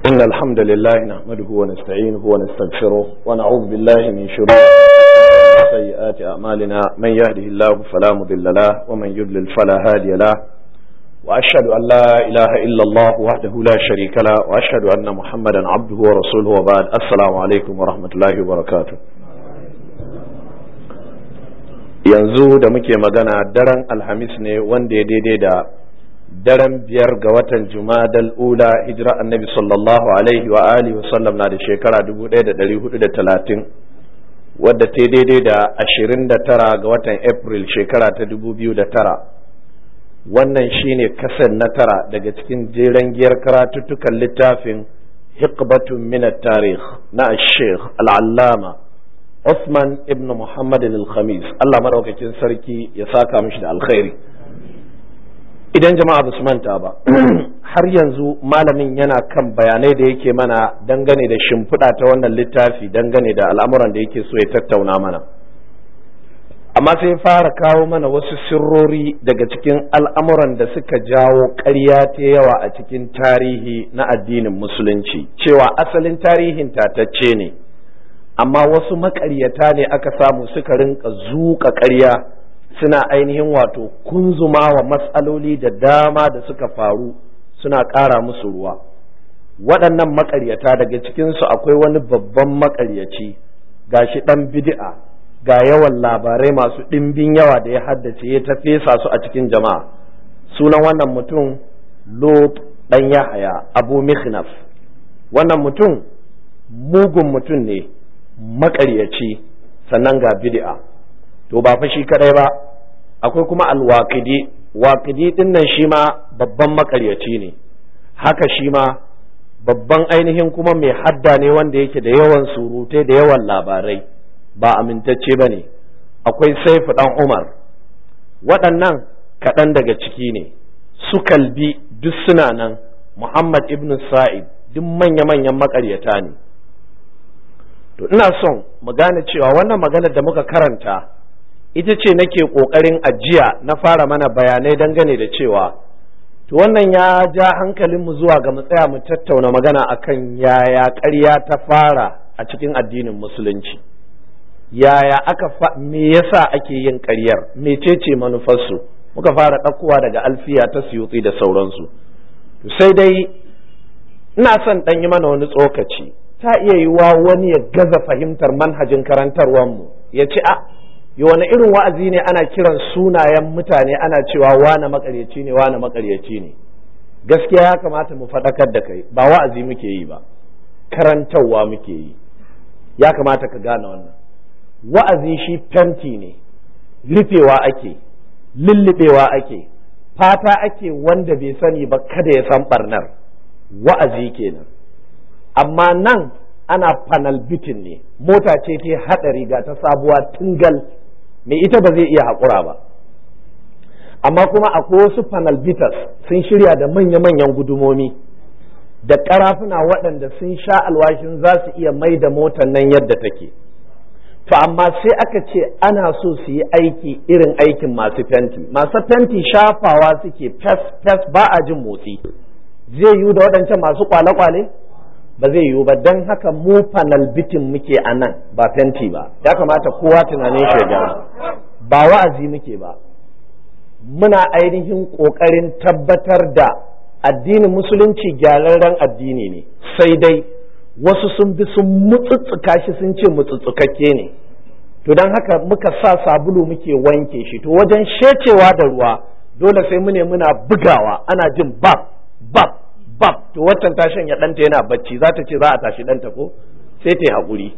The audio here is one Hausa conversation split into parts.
إن الحمد لله نحمده ونستعينه ونستغفره ونعوذ بالله من شرور وسيئات أعمالنا من يهده الله فلا مضل له ومن يضلل فلا هادي له وأشهد أن لا إله إلا الله وحده لا شريك له وأشهد أن محمدا عبده ورسوله وبعد السلام عليكم ورحمة الله وبركاته yanzu da muke magana daren alhamis ne wanda ya daidai da daren biyar ga watan jumadal ula hijira annabi sallallahu alaihi wa alihi wasallam na da shekara 1430 wadda ta daidai da 29 ga watan april shekara ta 2009 wannan shine kasan na tara daga cikin jeren giyar karatuttukan littafin hikbatun minat tarih na sheikh al'allama Usman ibn Muhammad al-Khamis Allah madaukakin sarki ya saka mishi da alkhairi idan jama'a ba su manta ba har yanzu malamin yana kan bayanai da yake mana dangane da shimfiɗa ta wannan littafi dangane da al'amuran da yake so ya tattauna mana amma sai fara kawo mana wasu sirrori daga cikin al'amuran da suka jawo ƙarya ta yawa a cikin tarihi na addinin musulunci cewa asalin tarihin tatacce ne amma wasu maƙaryata ne aka samu suka rinka zuƙa ƙarya suna ainihin wato kunzuma wa matsaloli da dama da suka faru suna ƙara musu ruwa waɗannan maƙaryata daga cikinsu akwai wani babban maƙaryaci gashi ɗan bid'a ga yawan labarai masu ɗimbin yawa da ya haddace ya ta fesa su a cikin jama'a sunan wannan mutum lot ɗan yahaya abu mihnaf wannan mutum mugun mutum ne maƙaryaci sannan ga bid'a to ba fa shi kadai ba akwai kuma alwaqidi waqidi din nan shi ma babban makaryaci ne haka shi ma babban ainihin kuma mai hadda ne wanda yake da yawan surutai da yawan labarai ba amintacce ba ne akwai saifu dan umar waɗannan kaɗan daga ciki ne su kalbi duk suna nan muhammad ibn sa'id duk manya-manyan makaryata ne to ina son mu gane cewa wannan maganar da muka karanta ita ce nake ƙoƙarin ajiya na fara mana bayanai dangane da cewa to wannan ya ja hankalinmu zuwa ga mu tsaya mu tattauna magana akan yaya ƙarya ta fara a cikin addinin musulunci yaya aka fa me yasa ake yin ƙaryar mecece manufarsu muka fara ɗaukowa daga alfiya ta suyutsi da sauransu to sai dai ina son ɗan yi mana wani tsokaci ta iya yiwa wani ya gaza fahimtar manhajin karantarwanmu ya ce a yi wani irin wa'azi ne ana kiran sunayen mutane ana cewa wane makaryaci ne wane makaryaci ne gaskiya ya kamata mu faɗakar da kai ba wa'azi muke yi ba karantarwa muke yi ya kamata ka gane wannan wa'azi shi fenti ne rufewa ake lullubewa ake fata ake wanda bai sani ba kada ya san barnar wa'azi kenan amma nan ana panel bitin ne mota ce ta haɗari ga ta sabuwa tungal mai ita ba zai iya haƙura ba amma kuma akwai wasu panel bitters sun shirya da manya-manyan gudumomi da ƙarafuna waɗanda sun sha alwashin za su iya mai da motar nan yadda take to amma sai aka ce ana so su yi aiki irin aikin masu fenti masu fenti shafawa suke fes fes ba a jin motsi zai yiwu da waɗancan masu kwale-kwale ba zai yiwu ba don haka mu panel bitin muke a nan ba fenti ba ya kamata kowa tunanin shi ba wa'azi muke ba muna ainihin ƙoƙarin tabbatar da addinin musulunci gyararren addini ne sai dai wasu sun bi sun mutsutsuka shi sun ce mutsutsukakke ne to don haka muka sa sabulu muke wanke shi to wajen shecewa da ruwa dole sai mu ne muna bugawa ana jin bab bab bab to waccan ta shanya ɗanta yana bacci za ta ce za a tashi ɗanta ko sai ta yi haƙuri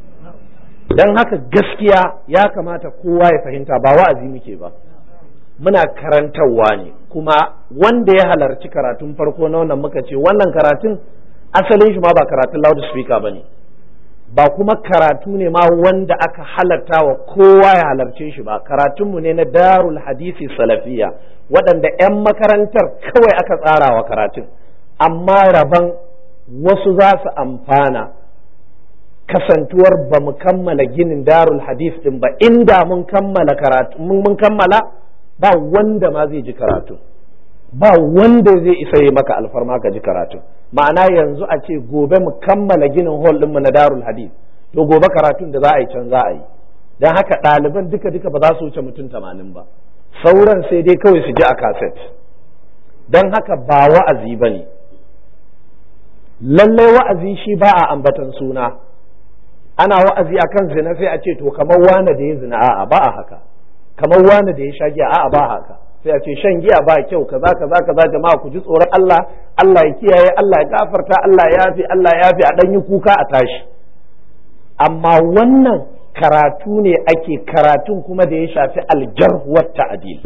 don haka gaskiya ya kamata kowa ya fahimta ba wa'azi muke ba muna karantarwa ne kuma wanda ya halarci karatun farko na wannan muka ce wannan karatun asalin shi ma ba karatun loudspeaker ba ne ba kuma karatu ne ma wanda aka halarta wa kowa ya halarce shi ba karatunmu ne na darul hadisi salafiya waɗanda 'yan makarantar kawai aka tsara wa karatun amma rabon wasu za su amfana kasantuwar ba mu kammala ginin darul hadis din ba inda mun kammala karatu mun kammala ba wanda ma zai ji karatu ba wanda zai isa yi maka alfarma ka ji karatu ma'ana yanzu a ce gobe mu kammala ginin hall ɗinmu na darul hadith to gobe karatun da za a yi can za a yi don haka ɗaliban duka duka ba za su wuce mutum tamanin ba sauran sai dai kawai su ji a kaset don haka ba wa'azi ba ne lallai wa'azi shi ba a ambatan suna ana wa'azi akan zina sai a ce to kamar wane da ya zina a'a ba a haka kamar wane da ya sha giya a'a ba haka sai a ce shan giya ba kyau kaza kaza kaza jama'a ku ji tsoron Allah Allah ya kiyaye Allah ya gafarta Allah ya yafi Allah ya yafi a dan yi kuka a tashi amma wannan karatu ne ake karatun kuma da ya shafi aljarh wa ta'dil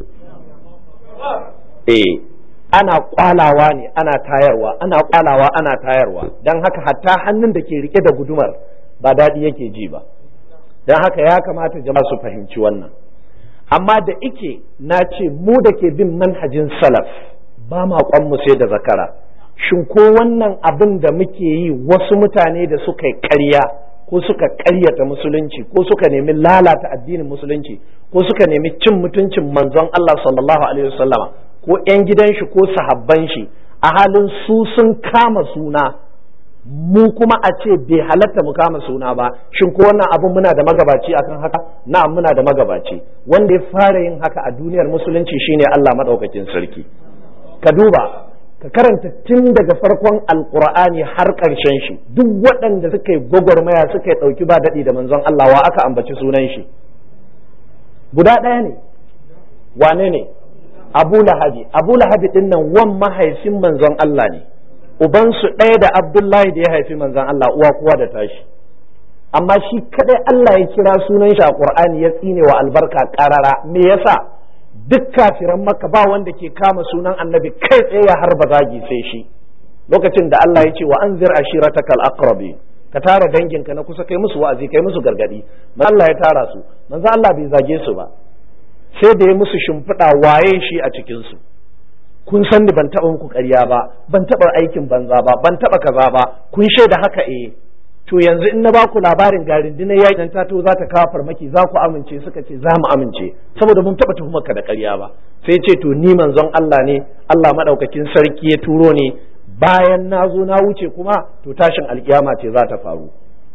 eh ana kwalawa ne ana tayarwa ana kwalawa ana tayarwa dan haka hatta hannun da ke rike da gudumar ba daɗi yake ji ba dan haka ya kamata jama'a su fahimci wannan amma da ike na ce mu da ke bin manhajin salaf ba ma mu sai da zakara shin ko wannan abin da muke yi wasu mutane da suka yi ƙarya ko suka ƙaryata musulunci ko suka nemi lalata addinin musulunci ko suka nemi cin mutuncin manzon Allah sallallahu alaihi wasallama ko 'yan gidan shi ko sahabban shi a halin su sun kama suna mu kuma a ce bai halatta mu kama suna ba shin ko wannan abun muna da magabaci akan haka na'am muna da magabaci wanda ya fara yin haka a duniyar musulunci shine Allah madaukakin sarki ka duba ka karanta tun daga farkon alkur'ani har ƙarshen shi duk waɗanda suka yi gwagwarmaya suka yi ɗauki ba daɗi da manzon Allah wa aka ambaci sunan shi guda ɗaya ne wane ne abu lahabi abu lahabi ɗin nan wan mahaifin manzon Allah ne ubansu ɗaya da abdullahi da ya haifi manzon Allah uwa kuwa da tashi amma shi kadai Allah ya kira sunan shi a Qur'ani ya tsine wa albarka ƙarara me yasa duk kafiran maka ba wanda ke kama sunan annabi kai tsaye ya harba zagi sai shi lokacin da Allah ya ce wa anzir ashirataka al-aqrabi ka tara danginka na kusa kai musu wa'azi kai musu gargadi Allah ya tara su manzo Allah bai zage su ba sai da ya musu shimfiɗa waye shi a cikin su kun san ni ban taɓa muku ƙarya ba ban taɓa aikin banza ba ban taɓa kaza ba kun shaida haka eh to yanzu in na ba ku labarin ga rundunar yakin ta to za ta kawo farmaki za ku amince suka ce za mu amince saboda mun taɓa tuhumar ka da ƙarya ba sai ce to ni manzon Allah ne Allah madaukakin sarki ya turo ni bayan na zo na wuce kuma to tashin alkiyama ce za ta faru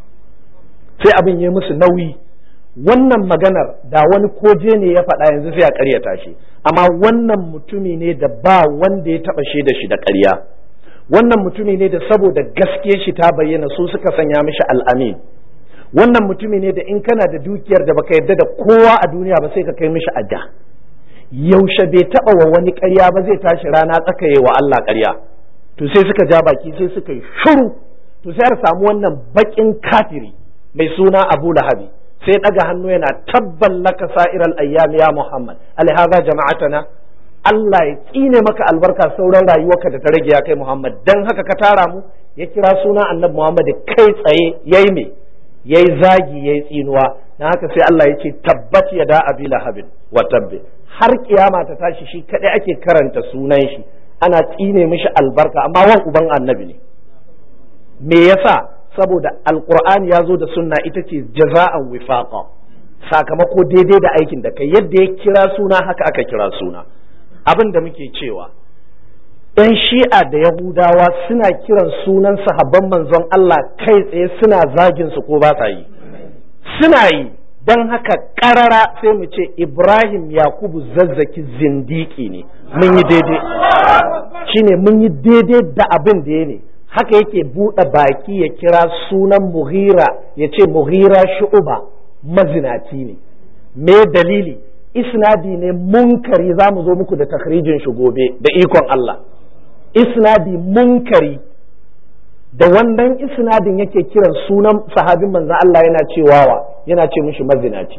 sai abin ya musu nauyi wannan maganar da wani koje ne ya faɗa yanzu sai a ƙaryata shi amma wannan mutumi ne da ba wanda ya taɓa shaida shi da ƙarya wannan mutumi ne da saboda gaske shi ta bayyana su suka sanya mishi al'amin wannan mutumi ne da in kana da dukiyar da baka yarda da kowa a duniya ba sai ka kai mishi adda yaushe bai taba wa wani ƙarya ba zai tashi rana tsakaye wa Allah ƙarya to sai suka ja baki sai suka yi shuru to sai har samu wannan bakin kafiri mai suna Abu Lahabi sai daga hannu yana tabban laka sa'iral ayyam ya Muhammad alhaza jama'atana Allah ya tsine maka albarka sauran rayuwarka da ta rage ya kai Muhammad dan haka ka tara mu ya kira suna annabi Muhammad kai tsaye yayi me yayi zagi yayi tsinuwa dan haka sai Allah ya ce tabbat ya da abi lahabin wa tabbi har kiyama ta tashi shi kadai ake karanta sunan shi ana tsine mishi albarka amma wan uban annabi ne me yasa saboda alqur'ani ya zo da sunna ita ce jaza'an wifaqa sakamako daidai da aikin da kai yadda ya kira suna haka aka kira suna abin da muke cewa ‘yan shi'a da yahudawa suna kiran sunan sahabban manzon Allah kai tsaye suna zagin su ko ba sa yi suna yi don haka ƙarara sai mu ce ibrahim yakubu zazzaki zindiki ne mun yi daidai shine mun yi daidai da abin da ya ne haka yake buɗe baki ya kira sunan muhira ya ce muhira shu'uba mazinaci ne me dalili isnadi ne munkari za mu zo muku da takrijin shi gobe da ikon Allah isnadi munkari da wannan isnadin yake kiran sunan sahabin manzan Allah yana cewawa yana ce mishi mazinaci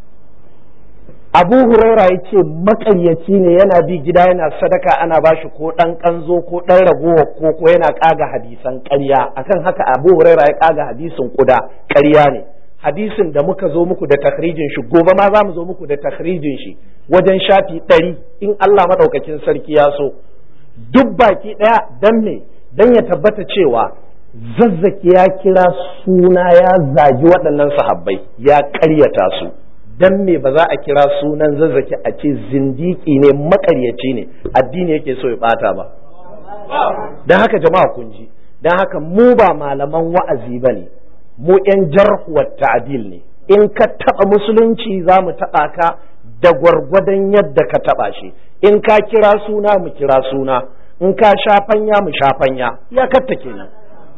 abu huraira ya ce makaryaci ne yana bi gida yana sadaka ana bashi ko ɗan ƙanzo ko ɗan ragowa ko ko yana ƙaga hadisan ƙarya akan haka abu huraira ya ƙaga hadisin kuda ƙarya ne hadisin da muka zo muku da takhrijin shi gobe ma za mu zo muku da takhrijin shi wajen shafi ɗari in Allah maɗaukakin sarki ya so duk baki ɗaya dan me dan ya tabbata cewa zazzaki ya kira suna ya zagi waɗannan sahabbai ya ƙaryata su dan me ba za a kira sunan zazzaki a ce zindiki ne maƙaryaci ne addini yake so ya ɓata ba don haka jama'a kun ji don haka mu ba malaman wa'azi ba ne mu 'yan jarhuwar ta'adil ne in ka taɓa musulunci za mu taɓa ka da gwargwadon yadda ka taɓa shi in ka kira suna mu kira suna in ka shafanya mu shafanya ya katta kenan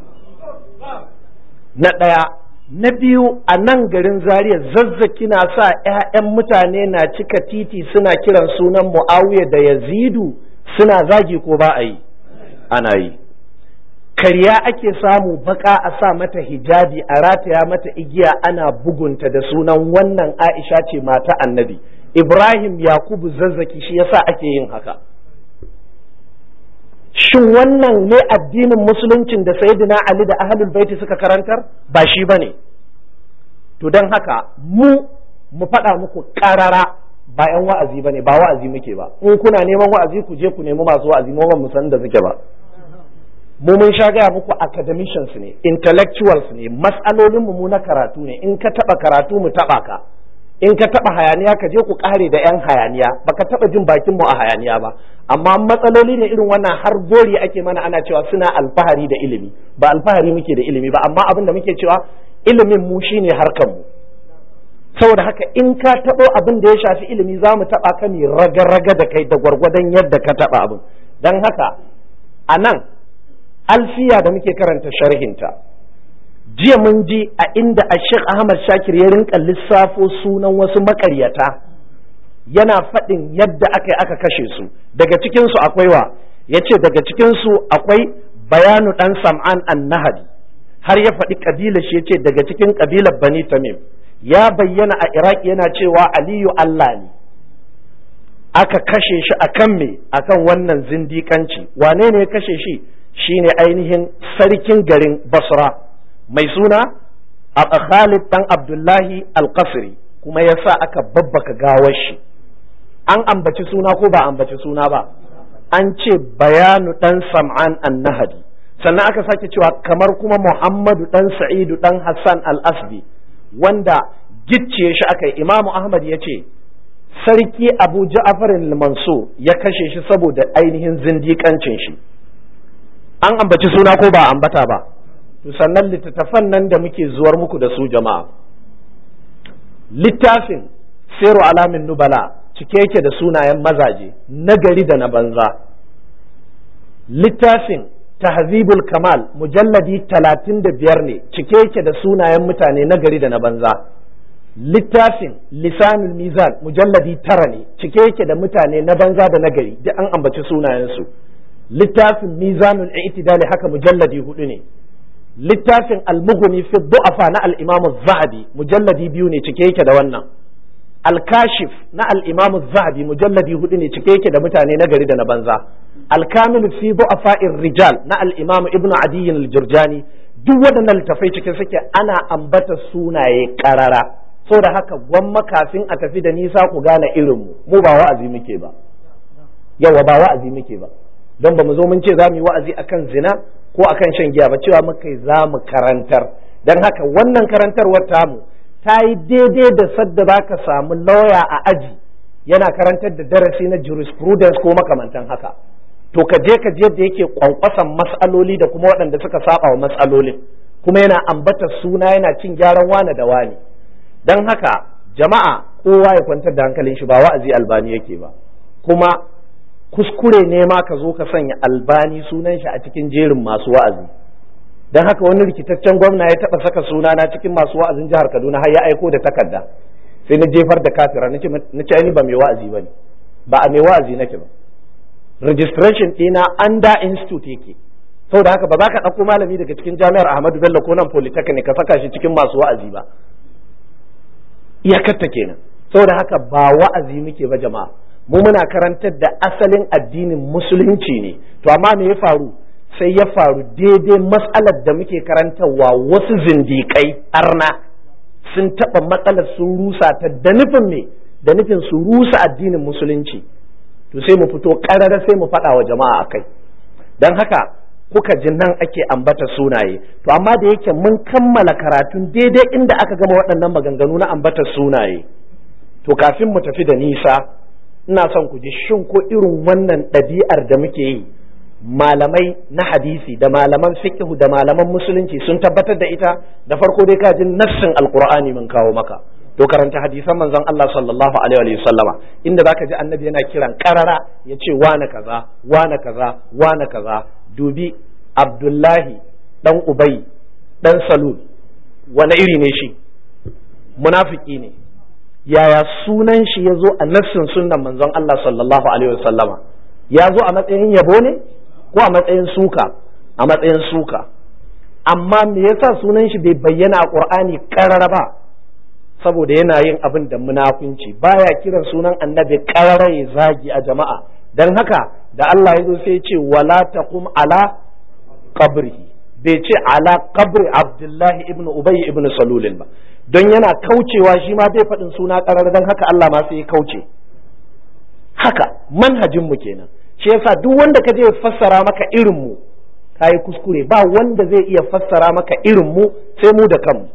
na ɗaya na biyu a nan garin zaria zazzaki na sa 'ya'yan mutane na cika titi suna kiran sunan mu'awiya da yazidu suna zagi ko ba a yi ana yi karya ake samu baka a sa mata hijabi a rataya mata igiya ana bugunta da sunan wannan aisha ce mata annabi ibrahim yakubu zazzaki shi yasa ake yin haka shin wannan ne addinin musuluncin da sayyidina ali da ahlul baiti suka karantar ba shi bane to don haka mu mu faɗa muku ƙarara ba yan wa'azi bane ba wa'azi muke ba in kuna neman wa'azi ku je ku nemi masu wa'azi mu ban mu san da suke ba mu mun sha gaya muku academicians ne intellectuals ne mas'alolin mu na karatu ne in ka taba karatu mu taba ka in ka taba hayaniya ka je ku kare da yan hayaniya baka taba jin bakin mu a hayaniya ba amma matsaloli ne irin wannan har gori ake mana ana cewa suna alfahari da ilimi ba alfahari muke da ilimi ba amma abin da muke cewa ilimin mu shine harkar mu saboda haka in ka taɓo abin da ya shafi ilimi za mu taɓa ka ne raga-raga da kai da gwargwadon yadda ka taɓa abin don haka a nan alfiya da muke karanta sharhinta jiya mun ji a inda a Sheikh Ahmad Shakir ya rinka lissafo sunan wasu makaryata yana faɗin yadda aka aka kashe su daga cikinsu akwai wa ya ce daga cikinsu akwai bayanu ɗan sam'an an nahadi har ya faɗi ƙabilar shi ya ce daga cikin ƙabilar bani tamim ya bayyana a iraki yana cewa aliyu allah ne aka kashe shi akan me akan wannan zindikanci wane ne ya kashe shi shine ainihin sarkin garin basra mai suna a khalid dan abdullahi alkasiri kuma ya sa aka babbaka gawar shi an ambaci suna ko ba ambaci suna ba an ce bayanu dan sam'an annahadi sannan aka sake cewa kamar kuma muhammadu dan sa'idu dan hassan al-asbi wanda gicciye shi aka yi imamu ahmad ya ce sarki abu ja'afar mansur ya kashe shi saboda ainihin zindikancin shi an ambaci suna ko ba ambata ba to sannan littattafan nan da muke zuwar muku da su jama'a littafin siru alamin nubala cike yake da sunayen mazaje nagari da na banza littafin tahzibul kamal mujalladi talatin da biyar ne cike yake da sunayen mutane nagari da na banza littafin lisanul mizan mujalladi tara ne cike yake da mutane na banza da nagari duk an ambaci sunayensu littafin mizanul i'tidali haka mujalladi hudu ne littafin almughni fi du'afa na al-imam az-zahabi mujalladi biyu ne cike yake da wannan al-kashif na al-imam az-zahabi mujalladi hudu ne cike yake da mutane na gari da na banza al-kamil fi du'afa'ir rijal na al-imam ibnu adiy al-jurjani duk waɗannan littafai cikin suke ana ambata sunaye karara saboda haka gwamma kafin a tafi da nisa ku gane irin mu mu ba wa'azi muke ba yawa ba wa'azi muke ba don ba mu zo mun ce za mu yi wa'azi akan zina ko akan shan giya ba cewa muka za mu karantar don haka wannan karantarwar tamu ta yi daidai da sadda za ka samu lauya a aji yana karantar da darasi na jurisprudence ko makamantan haka to ka je ka je yadda yake kwankwasan matsaloli da kuma waɗanda suka saba wa matsalolin kuma yana ambata suna yana cin gyaran wane da wane don haka jama'a kowa ya kwantar da hankalin shi ba wa'azi albani yake ba kuma kuskure ne ma ka zo ka sanya albani sunan shi a cikin jerin masu wa'azi don haka wani rikitaccen gwamna ya taɓa saka sunana cikin masu wa'azin jihar kaduna har ya aiko da takarda sai na jefar da kafira na ce ni ba mai wa'azi ba ne ba a mai wa'azi nake ba registration ɗina under institute yake saboda haka ba za ka ɗauko malami daga cikin jami'ar ahmadu bello ko nan polytechnic ka saka shi cikin masu wa'azi ba iyakarta kenan saboda haka ba wa'azi muke ba jama'a mu muna karantar da asalin addinin musulunci ne to amma me ya faru sai ya faru daidai matsalar da muke karantarwa wasu zindikai arna sun taɓa matsalar sun rusa ta da nufin me da nufin su rusa addinin musulunci to sai mu fito ƙarara sai mu faɗa wa jama'a akai don haka kuka ji nan ake ambata sunaye to amma da yake mun kammala karatun daidai inda aka gama waɗannan maganganu na ambata sunaye to kafin mu tafi da nisa ina son ku ji shin ko irin wannan ɗabi'ar da muke yi malamai na hadisi da malaman fiqh da malaman musulunci sun tabbatar da ita da farko dai ka ji nassin alqur'ani mun kawo maka to karanta hadisan manzon Allah sallallahu alaihi wa sallama inda zaka ji annabi yana kiran karara ya ce wane kaza wane kaza wane kaza dubi abdullahi dan ubay dan salul wani iri ne shi munafiki ne yaya sunan shi ya zo a nassin sunnan manzon Allah sallallahu alaihi wa sallama ya zo a matsayin yabo ne ko a matsayin suka a matsayin suka amma me yasa sunan shi bai bayyana a qur'ani karara ba saboda yana yin abin da munafunci baya kiran sunan annabi karara ya zagi a jama'a dan haka da Allah ya zo sai ya ce wala taqum ala qabrihi bai ce ala qabri abdullahi ibn ubay ibn salulin ba don yana kaucewa shi ma bai faɗin suna karara dan haka Allah ma sai ya kauce haka manhajin mu kenan shi yasa duk wanda ka je fassara maka irin mu kayi kuskure ba wanda zai iya fassara maka irin mu sai mu da kanmu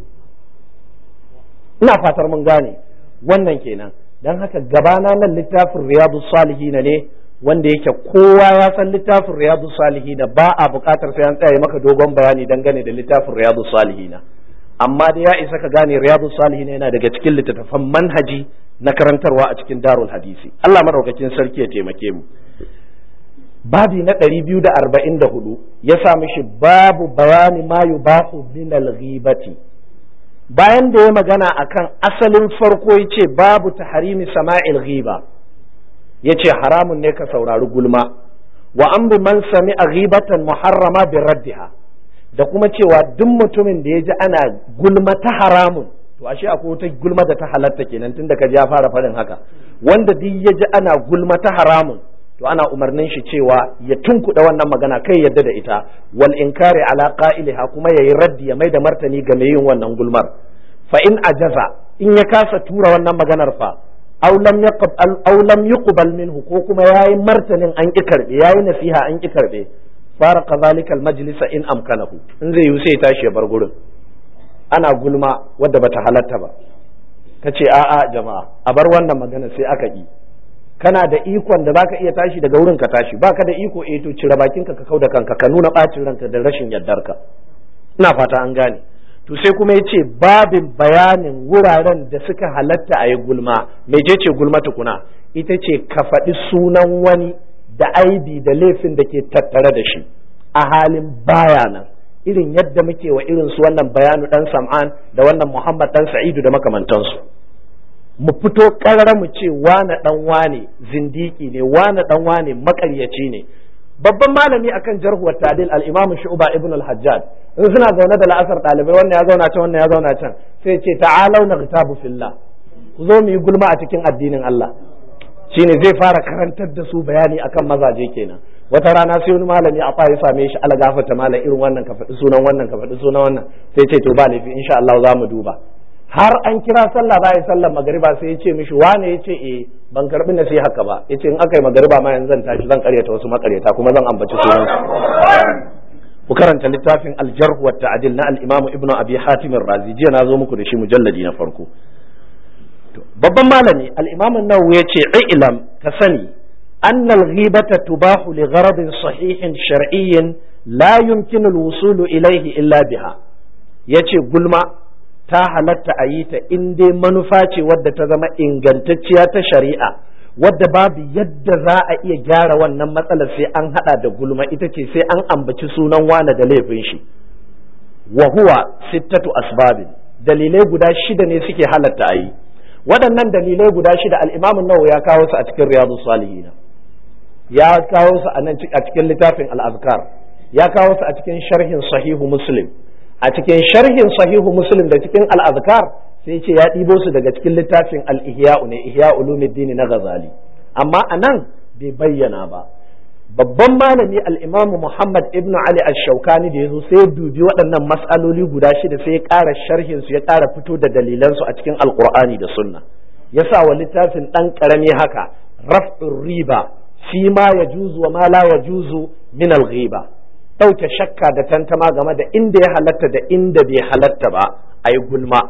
ina fatar mun gane wannan kenan dan haka gabana nan littafin riyadu salihin ne wanda yake kowa ya san littafin riyadu salihin ba a buƙatar sai an tsaya maka dogon bayani dangane da littafin riyadu salihin amma da ya isa ka gane riyadu salihin yana daga cikin littattafan manhaji na karantarwa a cikin darul hadisi Allah madaukakin sarki ya taimake mu babi na ɗari biyu da arba'in da hudu ya sa mishi babu bayani ma yubahu min al-ghibati bayan da ya magana akan asalin farko ya ce babu taharimi sama'il ghiba ya ce haramun ne ka saurari gulma wa an bi man sami a ghibatan muharrama bi raddiha da kuma cewa duk mutumin da ya ji ana gulma ta haramun to ashe akwai wata gulma da ta halatta kenan tunda ka ji ya fara faɗin haka wanda duk ya ji ana gulma ta haramun to ana umarnin shi cewa ya tunkuɗa wannan magana kai yadda da ita wal inkari ala qa'iliha kuma yayi raddi ya mai da martani ga mai yin wannan gulmar fa in ajaza in ya kasa tura wannan maganar fa aw lam yaqbal aw lam yuqbal minhu ko kuma yayi martanin an ki karbe yayi nasiha an ki karbe fara kazalika al majlisa in amkanahu in zai yi sai tashi ya bar gurin ana gulma wadda bata halatta ba kace a'a jama'a a bar wannan magana sai aka yi kana da ikon da zaka iya tashi daga wurin ka tashi baka da iko eh to cire bakinka ka kauda kanka ka nuna bacin ranka da rashin yardarka ina fata an gane to sai kuma yace babin bayanin wuraren da suka halatta a yi gulma mecece gulma tukuna ita ce ka faɗi sunan wani da aibi da laifin da ke tattare da shi a halin baya nan irin yadda muke wa irin su wannan bayanu dan sam'an da wannan muhammad dan sa'idu da makamantansu mu fito karara mu ce wane dan wane zindiki ne wane dan wane makaryaci ne babban malami akan jarhuwar tadil al-imam shu'ba ibn al-hajjaj in suna zaune da la'asar dalibai wannan ya zauna can wannan ya zauna can sai ce ta'alau naghtabu fillah ku zo mu yi gulma a cikin addinin Allah shine zai fara karantar da su bayani akan mazaje kenan wata rana sai wani malami a ya same shi ala gafata malam irin wannan ka faɗi sunan wannan ka faɗi sunan wannan sai ce to ba laifi insha Allah za mu duba har an kira sallah za a yi sallar magariba sai ya ce mishi wane ya ce eh ban karbi na sai haka ba ya ce in aka yi magariba ma yanzu zan tashi zan karyata wasu makaryata kuma zan ambaci sunan ku karanta littafin aljarh wa ta'dil na al-imam ibnu abi hatim razi jiya na zo muku da shi mujalladi na farko babban malami al-imam an-nawawi ya ce ilam ka sani أن الغيبة تباح لغرض صحيح شرعي لا يمكن الوصول إليه إلا بها yace gulma ta halatta a yi ta in dai manufa ce wadda ta zama ingantacciya ta shari'a wadda babu yadda za a iya gyara wannan matsalar sai an hada da gulma ita ce sai an ambaci sunan wane da laifin shi wa huwa sittatu asbabin dalilai guda shida ne suke halatta a yi waɗannan dalilai guda shida al-imamu nawawi ya kawo su a cikin riyadu salihin ya kawo su a nan a cikin littafin al-azkar ya kawo su a cikin sharhin sahihu muslim a cikin sharhin sahihu muslim da cikin al-azkar sai ce ya ɗibo su daga cikin littafin al-ihya'u ne ihya ulumuddin na ghazali amma anan bai bayyana ba babban malami al-imamu muhammad ibn ali ash-shawkani da yazo sai dubi waɗannan mas'aloli guda shida sai ya ƙara sharhin su ya ƙara fito da dalilan su a cikin alqur'ani da sunna ya sa wa littafin ɗan ƙarami haka raf'ur riba fi ma yajuzu wa ma la yajuzu min al-ghiba ɗauke shakka da tantama game da inda ya halatta da inda bai halatta ba a yi gulma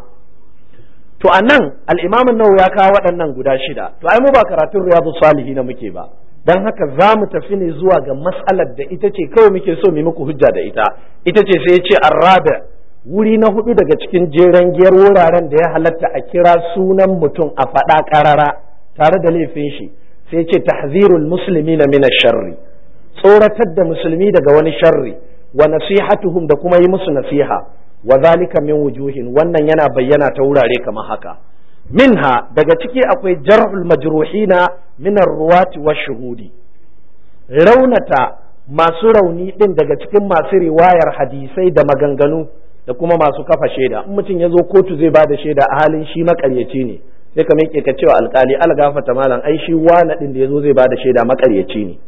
to a nan al'imamin nawa ya kawo waɗannan guda shida to ai mu ba karatun riyadu salihi na muke ba don haka za mu tafi ne zuwa ga matsalar da ita ce kawai muke so mu muku hujja da ita ita ce sai ya ce arrabi wuri na hudu daga cikin jeren giyar wuraren da ya halatta a kira sunan mutum a faɗa ƙarara tare da laifin shi sai ce tahzirul musulmi na mina sharri tsoratar da musulmi daga wani sharri wa nasihatuhum da kuma yi musu nasiha wa zalika min wujuhin wannan yana bayyana ta wurare kamar haka minha daga ciki akwai jar'ul majruhina min ruwati wa shuhudi raunata masu rauni din daga cikin masu riwayar hadisai da maganganu da kuma masu kafa shaida in mutum ya zo kotu zai ba da shaida a halin shi makaryaci ne sai ka miƙe ka cewa alkali algafata malam ai shi wani din da ya zo zai ba da shaida makaryaci ne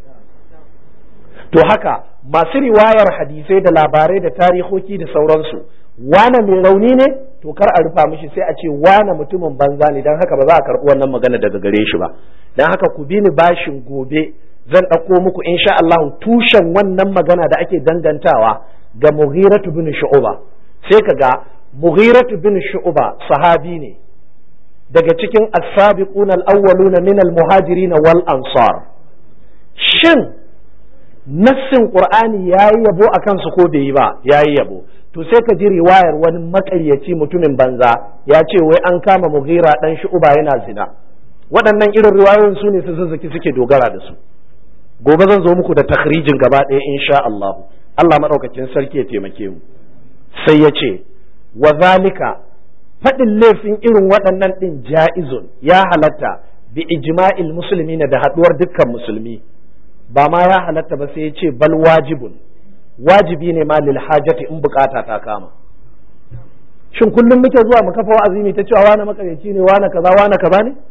to haka masu riwayar hadisai da labarai da tarihoki da sauransu wane mai rauni ne to kar a rufa mishi sai a ce wane mutumin banza ne don haka ba za a karɓi wannan magana daga gare shi ba don haka ku bi ni bashin gobe zan ɗauko muku insha Allah tushen wannan magana da ake dangantawa ga Mughiratu bin Shu'ba sai ka ga Mughiratu bin Shu'ba sahabi ne daga cikin as-sabiquna al-awwaluna min al-muhajirin wal ansar shin nassin qur'ani yayi yabo akan su ko bai yi ba yayi yabo to sai ka ji riwayar wani makaryaci mutumin banza ya ce wai an kama mughira dan shu'ba yana zina waɗannan irin riwayoyin su ne su zazzaki suke dogara da su gobe zan zo muku da takhrijin gaba ɗaya insha Allah Allah madaukakin sarki ya taimake mu sai ya ce wa zalika faɗin laifin irin waɗannan ɗin ja'izun ya halatta bi ijma'il muslimina da haɗuwar dukkan musulmi ba ma ya halatta ba sai ya ce bal wajibun wajibi ne ma lil hajati in bukata ta kama shin kullum muke zuwa mu kafa wa'azi ta cewa wani makaryaci ne wani kaza wani kaza ne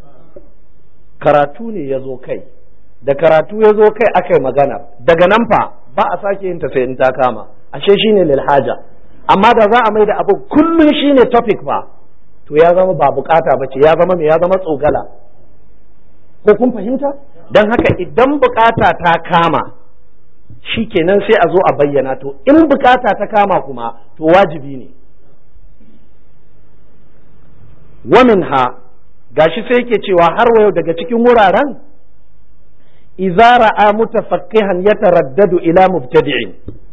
karatu ne ya zo kai da karatu ya zo kai aka yi magana daga nan fa ba a sake yin ta sai in ta kama ashe shine lil haja amma da za a mai da abu kullum shine topic fa to ya zama ba bukata ba ce ya zama me ya zama tsogala ko kun fahimta don haka idan bukata ta kama shi kenan sai a zo a bayyana to in bukata ta kama kuma to wajibi ne wamin ha gashi sai yake cewa har wayo daga cikin wuraren izara a mutafakkihan ya taraddadu ila mubtadi'in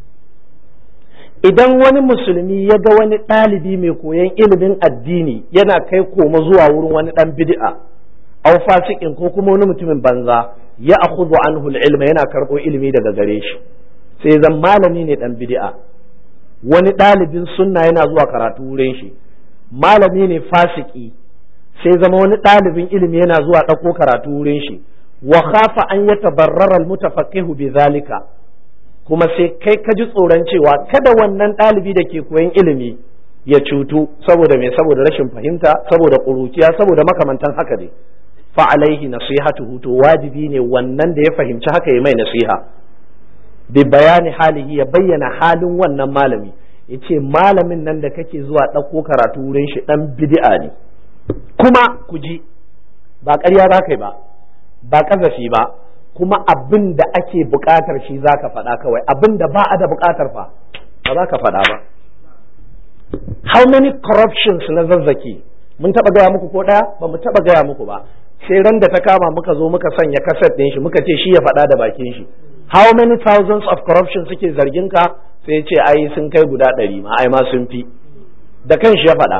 idan wani musulmi ya ga wani ɗalibi mai koyon ilimin addini yana kai koma zuwa wurin wani ɗan bid'a aw fasikin ko kuma wani mutumin banza ya akhudhu anhu ilma yana karɓo ilimi daga gare shi sai zan malami ne ɗan bid'a wani ɗalibin sunna yana zuwa karatu wurin shi malami ne fasiki sai zama wani ɗalibin ilimi yana zuwa ɗauko karatu wurin shi wa khafa an yatabarrara almutafaqqihu bi zalika kuma sai kai ka ji tsoron cewa kada wannan ɗalibi da ke koyan ilimi ya cutu saboda me saboda rashin fahimta saboda ƙuruciya saboda makamantan haka ne fa alaihi nasihatuhu to wajibi ne wannan da ya fahimci haka ya mai nasiha bi bayani halihi ya bayyana halin wannan malami yace malamin nan da kake zuwa ɗauko karatu wurin shi ɗan bid'a ne kuma ku ji ba ƙarya za ka yi ba ba ƙazafi ba kuma abin da ake buƙatar shi za ka faɗa kawai abin da ba a da buƙatar fa ba za ka faɗa ba how many corruptions na zazzaki mun taɓa gaya muku ko ɗaya ba mu taɓa gaya muku ba sai ran da ta kama muka zo muka sanya kaset ɗin shi muka ce shi ya faɗa da bakin shi how many thousands of corruption suke zargin ka sai ce ai sun kai guda ɗari ma ai ma sun fi da kan shi ya faɗa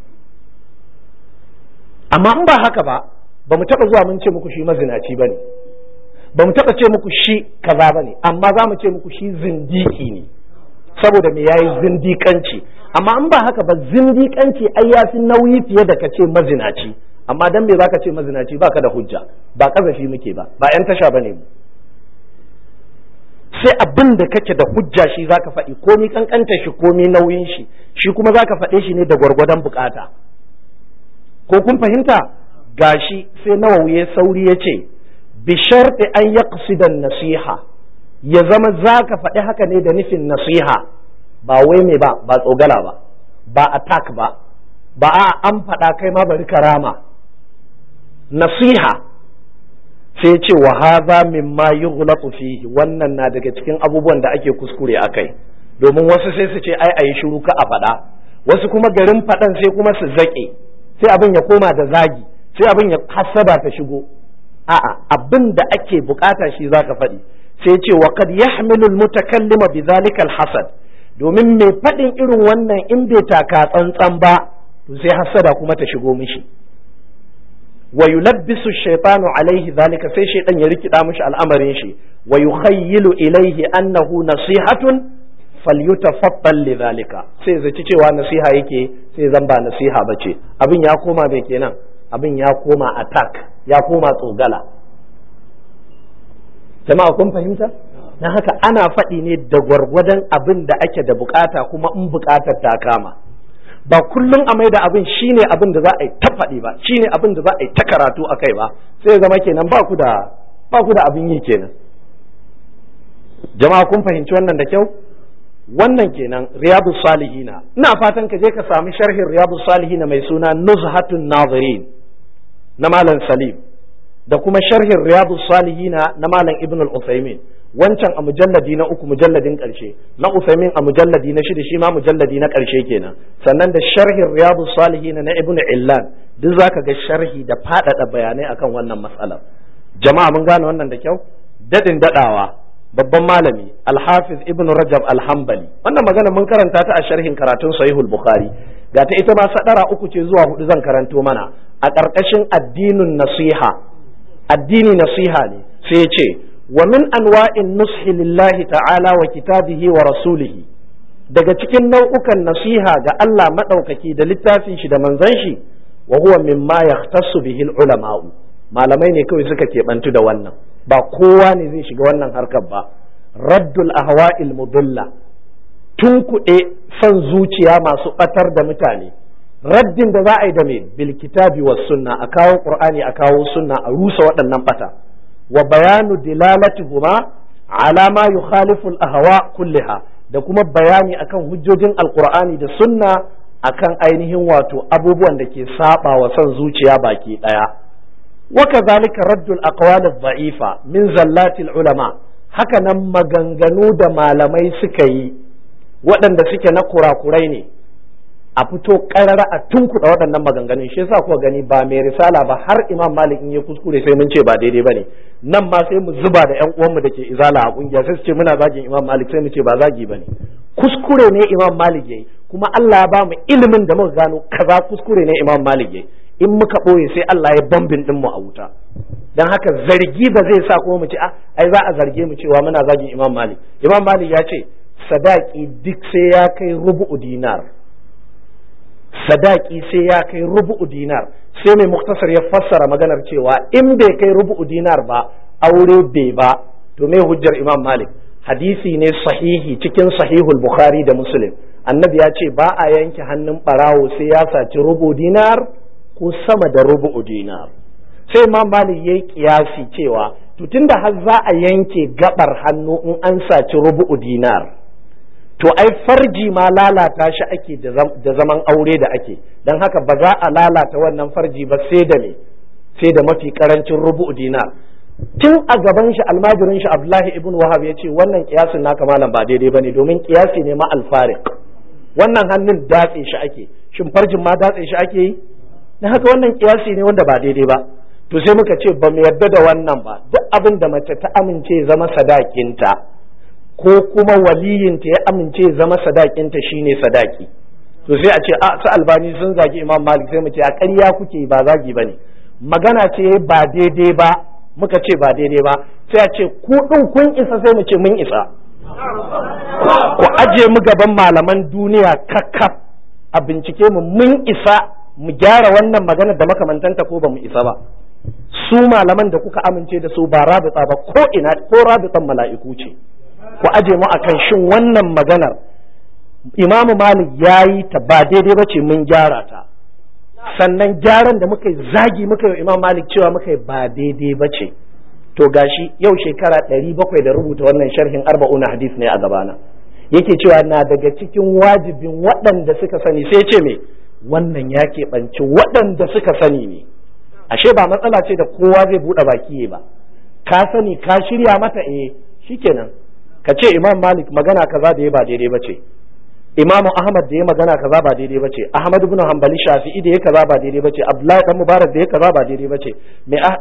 amma in ba haka ba ba mu taɓa zuwa mun ce muku shi mazinaci ba ne ba mu taɓa ce muku shi kaza ba ne amma za mu ce muku shi zindiki ne saboda me yayi zindikanci amma in ba haka ba zindikanci ai ya fi nauyi fiye da ka ce mazinaci amma dan me zaka ce mazinaci baka da hujja ba kazafi muke ba ba yan tasha bane mu sai abin da kake da hujja shi zaka faɗi komi kankanta shi komi nauyin shi shi kuma zaka faɗe shi ne da gwargwadon bukata ko kun fahimta gashi sai nawawi ya sauri ya ce bi sharti an yaqsidan nasiha ya zama zaka faɗi haka ne da nufin nasiha ba wai me ba ba tsogala ba ba attack ba ba a an faɗa kai ma bari karama nasiha sai ce wa hadha mimma yughlaqu fihi wannan na daga cikin abubuwan da ake kuskure akai domin wasu sai su ce ai ayi shiru ka a faɗa wasu kuma garin faɗan sai kuma su zaƙe sai abin ya koma da zagi sai abin ya hasada ta shigo a'a abin da ake bukata shi zaka faɗi sai ce wa kad yahmilu almutakallima bidhalika alhasad domin mai faɗin irin wannan in bai taka tsantsan ba to sai hasada kuma ta shigo mishi wa yulabbisu shaytanu alaihi zalika sai shaytan ya rikida mishi al'amarin shi wa yukhayyilu ilaihi annahu nasihatun falyutafaddal lidhalika sai zaci cewa nasiha yake sai zan ba nasiha bace abin ya koma bai kenan abin ya koma attack ya koma tsogala jama'a kun fahimta na haka ana faɗi ne da gwargwadon abin da ake da bukata kuma in bukatar ta kama ba kullum a mai da abin shine abin da za a yi ta faɗi ba shine abin da za a yi ta karatu a kai ba sai zama kenan ba ku da ba ku da abin yi kenan jama'a kun fahimci wannan da kyau wannan kenan riyadu salihina ina fatan ka je ka sami sharhin riyadu salihina mai suna nuzhatun nazirin na malam salim da kuma sharhin riyadu salihina na malam ibn al-usaymin wancan a mujalladi na uku mujalladin karshe na usaymin a mujalladi na shida shi ma mujalladi na karshe kenan sannan da sharhin riyadu salihina na ibn illan duk zaka ga sharhi da faɗaɗa bayanai akan wannan matsalar jama'a mun gane wannan da kyau dadin dadawa babban malami alhafiz ibn rajab alhambali wannan magana mun karanta ta a sharhin karatun sahihul bukhari ga ta ita ma sadara uku ce zuwa hudu zan karanto mana a ƙarƙashin addinin nasiha addini nasiha ne sai ya ce wa min anwa'in nushi lillahi ta'ala wa kitabihi wa rasulihi daga cikin nau'ukan nasiha ga Allah madaukaki da littafin shi da manzon shi wa huwa mimma yahtassu bihi ulama'u malamai ne kawai suka keɓantu da wannan ba kowa ne zai shiga wannan harkar ba raddul ahwa'il mudilla tun kuɗe son zuciya masu ɓatar da mutane raddin da za a yi da me bil kitabi was sunna a kawo qur'ani a kawo sunna a rusa waɗannan bata wa bayanu dilalatihuma ala ma yukhalifu al ahwa kulliha da kuma bayani akan hujjojin alqur'ani da sunna akan ainihin wato abubuwan da ke saba wa son zuciya baki daya وكذلك رد الأقوال الضعيفة من زلات العلماء haka nan maganganu da malamai suka yi waɗanda suke na kurakurai ne a fito ƙarara a tunkuɗa waɗannan maganganun shi yasa kuka gani ba mai risala ba har imam malik in ya kuskure sai mun ce ba daidai bane nan ma sai mu zuba da ƴan uwanmu da ke izala a kungiya sai su ce muna zagin imam malik sai mu ce ba zagi bane kuskure ne imam malik yayi kuma Allah ya ba mu ilimin da muka gano kaza kuskure ne imam malik yayi in muka ɓoye sai Allah ya bambin ɗin mu a wuta don haka zargi ba zai sa kuma mu ce ai za a zarge mu cewa muna zagin imam malik imam malik ya ce sadaki duk sai ya kai rubu'u dinar sadaki sai ya kai rubu'u dinar sai mai muktasar ya fassara maganar cewa in bai kai rubu'u dinar ba aure bai ba to me hujjar imam malik hadisi ne sahihi cikin sahihul bukhari da muslim annabi ya ce ba a yanke hannun barawo sai ya saci rubu dinar ko sama da rubu'u dinar sai imam malik yayi kiyasi cewa to tunda har za a yanke gabar hannu in an saci rubu'u dinar to ai farji ma lalata shi ake da zaman aure da ake don haka ba za a lalata wannan farji ba sai da me sai da mafi karancin rubu'u dinar tun a gaban shi almajirin shi abdullahi ibn wahab ya ce wannan kiyasin naka malam ba daidai bane domin kiyasi ne ma alfarik wannan hannun datse shi ake shin farjin ma datse shi ake yi na haka wannan kiyasi ne wanda ba daidai ba to sai muka ce ba mu yarda da wannan ba duk abin da mace ta amince zama sadakinta ko kuma waliyinta ya amince zama sadakinta shine sadaki to sai a ce a su albani sun zagi imam malik sai mu ce a ƙarya kuke ba zagi ba ne magana ce ba daidai ba muka ce ba daidai ba sai a ce ku ɗin kun isa sai mu ce mun isa ku aje mu gaban malaman duniya kakkaf a bincike mu mun isa mu gyara wannan magana da makamantanta ko ba mu isa ba su malaman da kuka amince da su ba rabita ba ko ina ko rabitan mala'iku ce ku aje mu akan shin wannan maganar imamu malik ya yi ta ba daidai ba ce mun gyara ta sannan gyaran da muka yi zagi muka yi imam malik cewa muka yi ba daidai ba ce to gashi yau shekara ɗari bakwai da rubuta wannan sharhin arba'una hadis ne a gabana yake cewa na daga cikin wajibin waɗanda suka sani sai ce me wannan ya keɓanci waɗanda suka sani ne ashe ba matsala ce da kowa zai buɗe baki ba ka sani ka shirya mata eh shikenan ka ce imam malik magana kaza da ya ba daidai ba ce imamu ahmad da ya magana kaza ba daidai ba ce ahmad ibn hanbali shafi'i da ya kaza ba daidai ba ce abdullahi dan mubarak da ya kaza ba daidai ba ce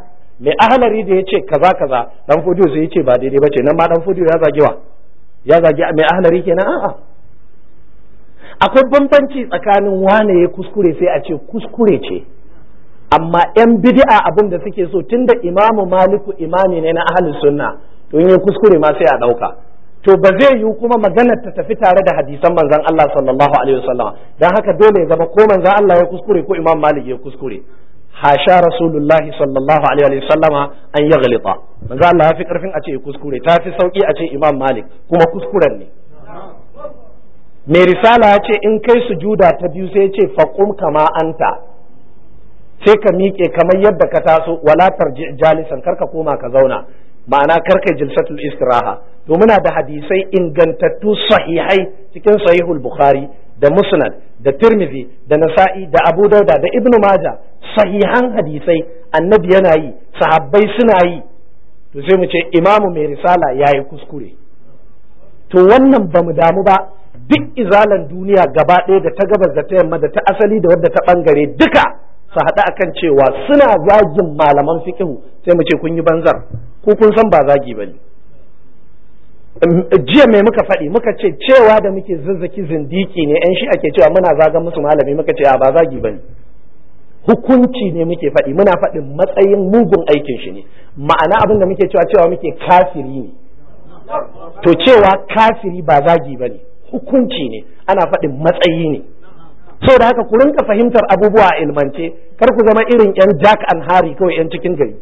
mai ahalari da ya ce kaza kaza dan fodiyo sai ya ce ba daidai bace nan ma dan fodiyo ya zagi wa ya zagi mai ahalari kenan a'a akwai bambanci tsakanin wane ya kuskure sai a ce kuskure ce amma yan bid'a abin da suke so tunda imamu maliku imami ne na ahlus sunna to in ya kuskure ma sai a dauka to ba zai yiwu kuma maganar ta tafi tare da hadisan manzon Allah sallallahu alaihi wasallam dan haka dole ya zama ko manzon Allah ya kuskure ko imam malik ya kuskure hasha rasulullahi sallallahu alaihi wasallama an ya galita manzon Allah ya fi karfin a ce kuskure ta fi sauki a ce imam malik kuma kuskuren ne mai risala ya ce in kai sujuda ta biyu sai ya ce faqum kama anta sai ka miƙe kamar yadda ka taso wala tarji jalisan karka koma ka zauna ma'ana karka jilsatul istiraha to muna da hadisai ingantattu sahihai cikin sahihul bukhari da musnad da tirmidhi da nasa'i da abu dauda da ibnu maja sahihan hadisai annabi yana yi sahabbai suna yi to sai mu ce imamu mai risala yayi kuskure to wannan ba mu damu ba duk izalan duniya gaba ɗaya da ta gabas da ta yamma da ta asali da wadda ta bangare duka su haɗu akan cewa suna zagin malaman fikihu sai mu ce kun yi banzar ko kun san ba zagi ba ne jiya mai muka faɗi muka ce cewa da muke zazzaki zindiki ne yan shi ake cewa muna zagan musu malami muka ce a ba zagi ba ne hukunci ne muke faɗi muna faɗin matsayin mugun aikin shi ne ma'ana abin da muke cewa cewa muke kafiri ne to cewa kafiri ba zagi ba ne hukunci ne ana faɗin matsayi ne da haka ku rinka fahimtar abubuwa a ilmance kar ku zama irin yan jack and hari kawai yan cikin gari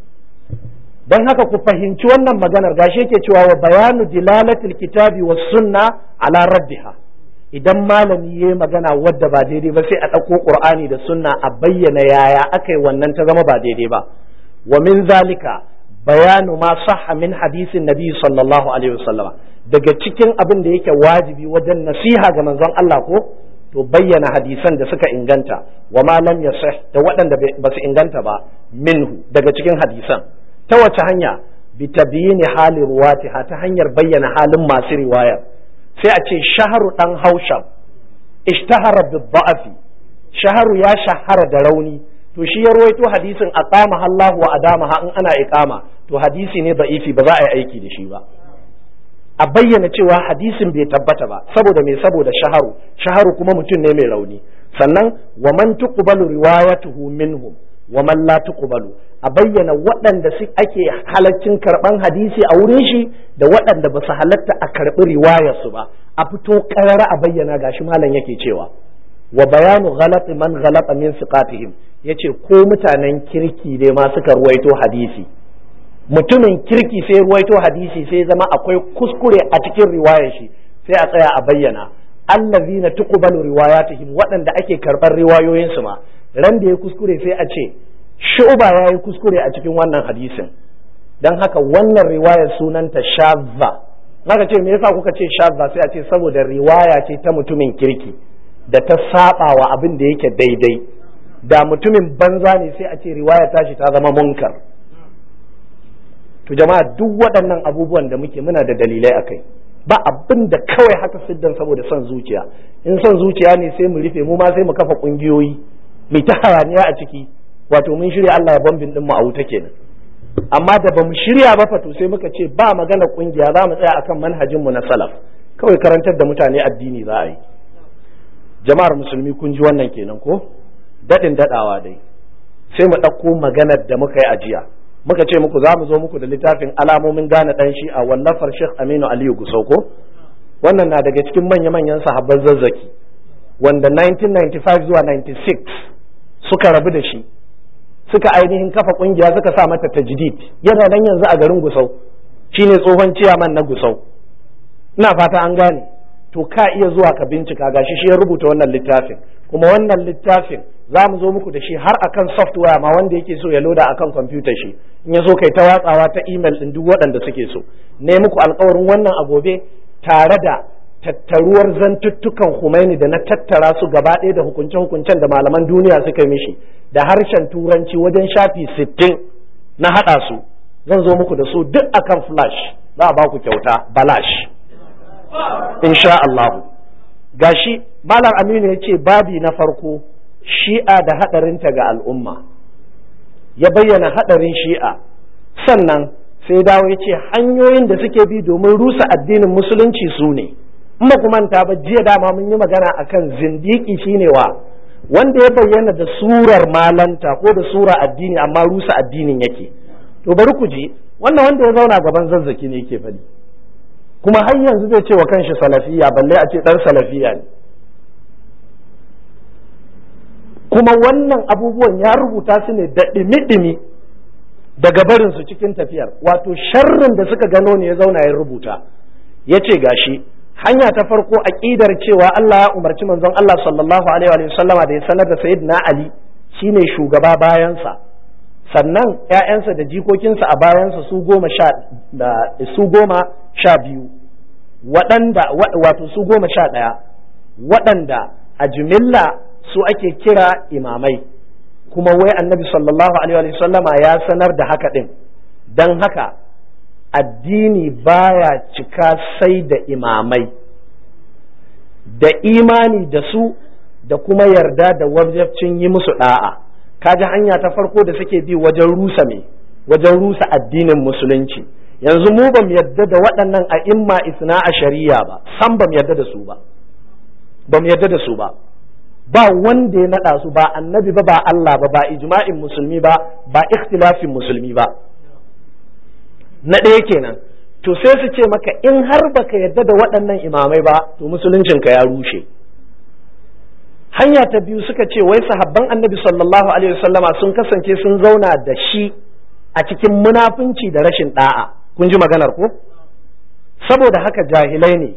don haka ku fahimci wannan maganar gashi yake cewa wa bayanu dilalatil kitabi was sunna ala raddiha idan malami yayi magana wadda ba daidai ba sai a ɗauko qur'ani da sunna a bayyana yaya akai wannan ta zama ba daidai ba wa min zalika bayanu ma sahha min hadisin nabi sallallahu alaihi wasallam daga cikin abin da yake wajibi wajen nasiha ga manzon Allah ko to bayyana hadisan da suka inganta wa ma lam yasih da waɗanda ba su inganta ba minhu daga cikin hadisan ta wace hanya bi tabyini hali ruwatiha ta hanyar bayyana halin masu riwaya sai a ce shaharu dan haushab ishtahara bi da'afi shaharu ya shahara da rauni to shi ya ruwaito hadisin aqama Allah wa adamaha in ana iqama to hadisi ne da'ifi ba za a yi aiki da shi ba a bayyana cewa hadisin bai tabbata ba saboda me saboda shaharu shaharu kuma mutum ne mai rauni sannan wa man tuqbalu riwayatuhu minhum wa man la tuqbalu a bayyana waɗanda su ake halaccin karɓan hadisi a wurin shi da waɗanda ba su halatta a karɓi riwayar su ba a fito ƙarara a bayyana gashi malam yake cewa wa bayanu ghalati man ghalata min siqatihim yace ko mutanen kirki ne ma suka ruwaito hadisi mutumin kirki sai ruwaito hadisi sai zama akwai kuskure a cikin riwayar shi sai a tsaya a bayyana allazina tuqbalu riwayatihim waɗanda ake karɓar riwayoyin su ma ran da ya kuskure sai a ce shu'ba ya yi kuskure a cikin wannan hadisin dan haka wannan riwayar sunanta shazza naka ce me yasa kuka ce shazza sai a ce saboda riwaya ce ta mutumin kirki da ta saba wa abin da yake daidai da mutumin banza ne sai a ce riwaya tashi ta zama munkar to jama'a duk waɗannan abubuwan da muke muna da dalilai akai ba abin da kawai haka siddan saboda son zuciya in son zuciya ne sai mu rufe mu ma sai mu kafa ƙungiyoyi mu ta hayaniya a ciki wato mun shirya Allah ya bambin din mu a wuta kenan amma da bamu shirya ba fato sai muka ce ba magana ƙungiya za mu tsaya akan manhajin mu na salaf kawai karantar da mutane addini za a yi jama'ar musulmi kun ji wannan kenan ko daɗin daɗawa dai sai mu ɗauko maganar da muka yi a jiya muka ce muku za mu zo muku da littafin alamomin gane ɗan shi a wallafar Sheikh Aminu Aliyu Gusau ko wannan na daga cikin manya-manyan sahabban zazzaki wanda 1995 zuwa 96 suka rabu da shi suka ainihin kafa kungiya suka sa mata tajdid yana nan yanzu a garin Gusau shine tsohon ciyaman na Gusau ina fata an gane to ka iya zuwa ka bincika gashi shi ya rubuta wannan littafin kuma wannan littafin za mu zo muku da shi har akan software ma wanda yake so ya loda akan kwamfutar shi in ya so kai ta watsawa ta email din duk waɗanda suke so ne muku alkawarin wannan a gobe tare da tattaruwar zantuttukan Humaini da na tattara su gaba ɗaya da hukunce-hukuncen da malaman duniya suka mishi da harshen turanci wajen shafi sittin na haɗa su zan zo muku da su duk akan flash za a ba ku kyauta balash insha Allah gashi malam aminu ya ce babi na farko shi'a da haɗarinta ga al'umma ya bayyana haɗarin shi'a sannan sai dawo ya ce hanyoyin da suke bi domin rusa addinin musulunci su ne in ba manta ba jiya dama mun yi magana akan zindiki shine wa wanda ya bayyana da surar malanta ko da sura addini amma rusa addinin yake to bari ku ji wannan wanda ya zauna gaban zazzaki ne yake faɗi kuma har yanzu zai ce wa kanshi salafiya balle a ce dan salafiya ne kuma wannan abubuwan ya rubuta su ne da ɗimi-ɗimi daga barinsu cikin tafiyar wato sharrin da suka gano ne ya zauna ya rubuta ya ce gashi hanya ta farko aƙidar cewa Allah ya umarci manzon Allah sallallahu alaihi wa sallama da ya sanar da sayyidina Ali shine shugaba bayansa sannan ‘ya'yansa da jikokinsa a bayansa su goma sha su goma sha biyu waɗanda wato su goma sha ɗaya waɗanda a jimilla su ake kira imamai kuma wai annabi sallallahu alaihi sallama ya sanar da haka ɗin don haka addini baya cika sai da imamai da imani da su da kuma yarda da wajabcin yi musu ɗa'a kaji hanya ta farko da suke bi wajen rusa me wajen rusa addinin musulunci yanzu mu bam yadda da waɗannan a imma isna a shari'a ba san bam yadda da su ba bam yadda da su ba ba wanda ya naɗa su ba annabi ba ba Allah ba ba ijma'in musulmi ba ba ikhtilafin musulmi ba na ɗaya kenan to sai su ce maka in har baka yadda da waɗannan imamai ba to musuluncinka ya rushe hanya ta biyu suka ce wai sahabban annabi sallallahu alaihi wasallama sun kasance sun zauna da shi a cikin munafunci da rashin da'a kun ji maganar ko saboda haka jahilai ne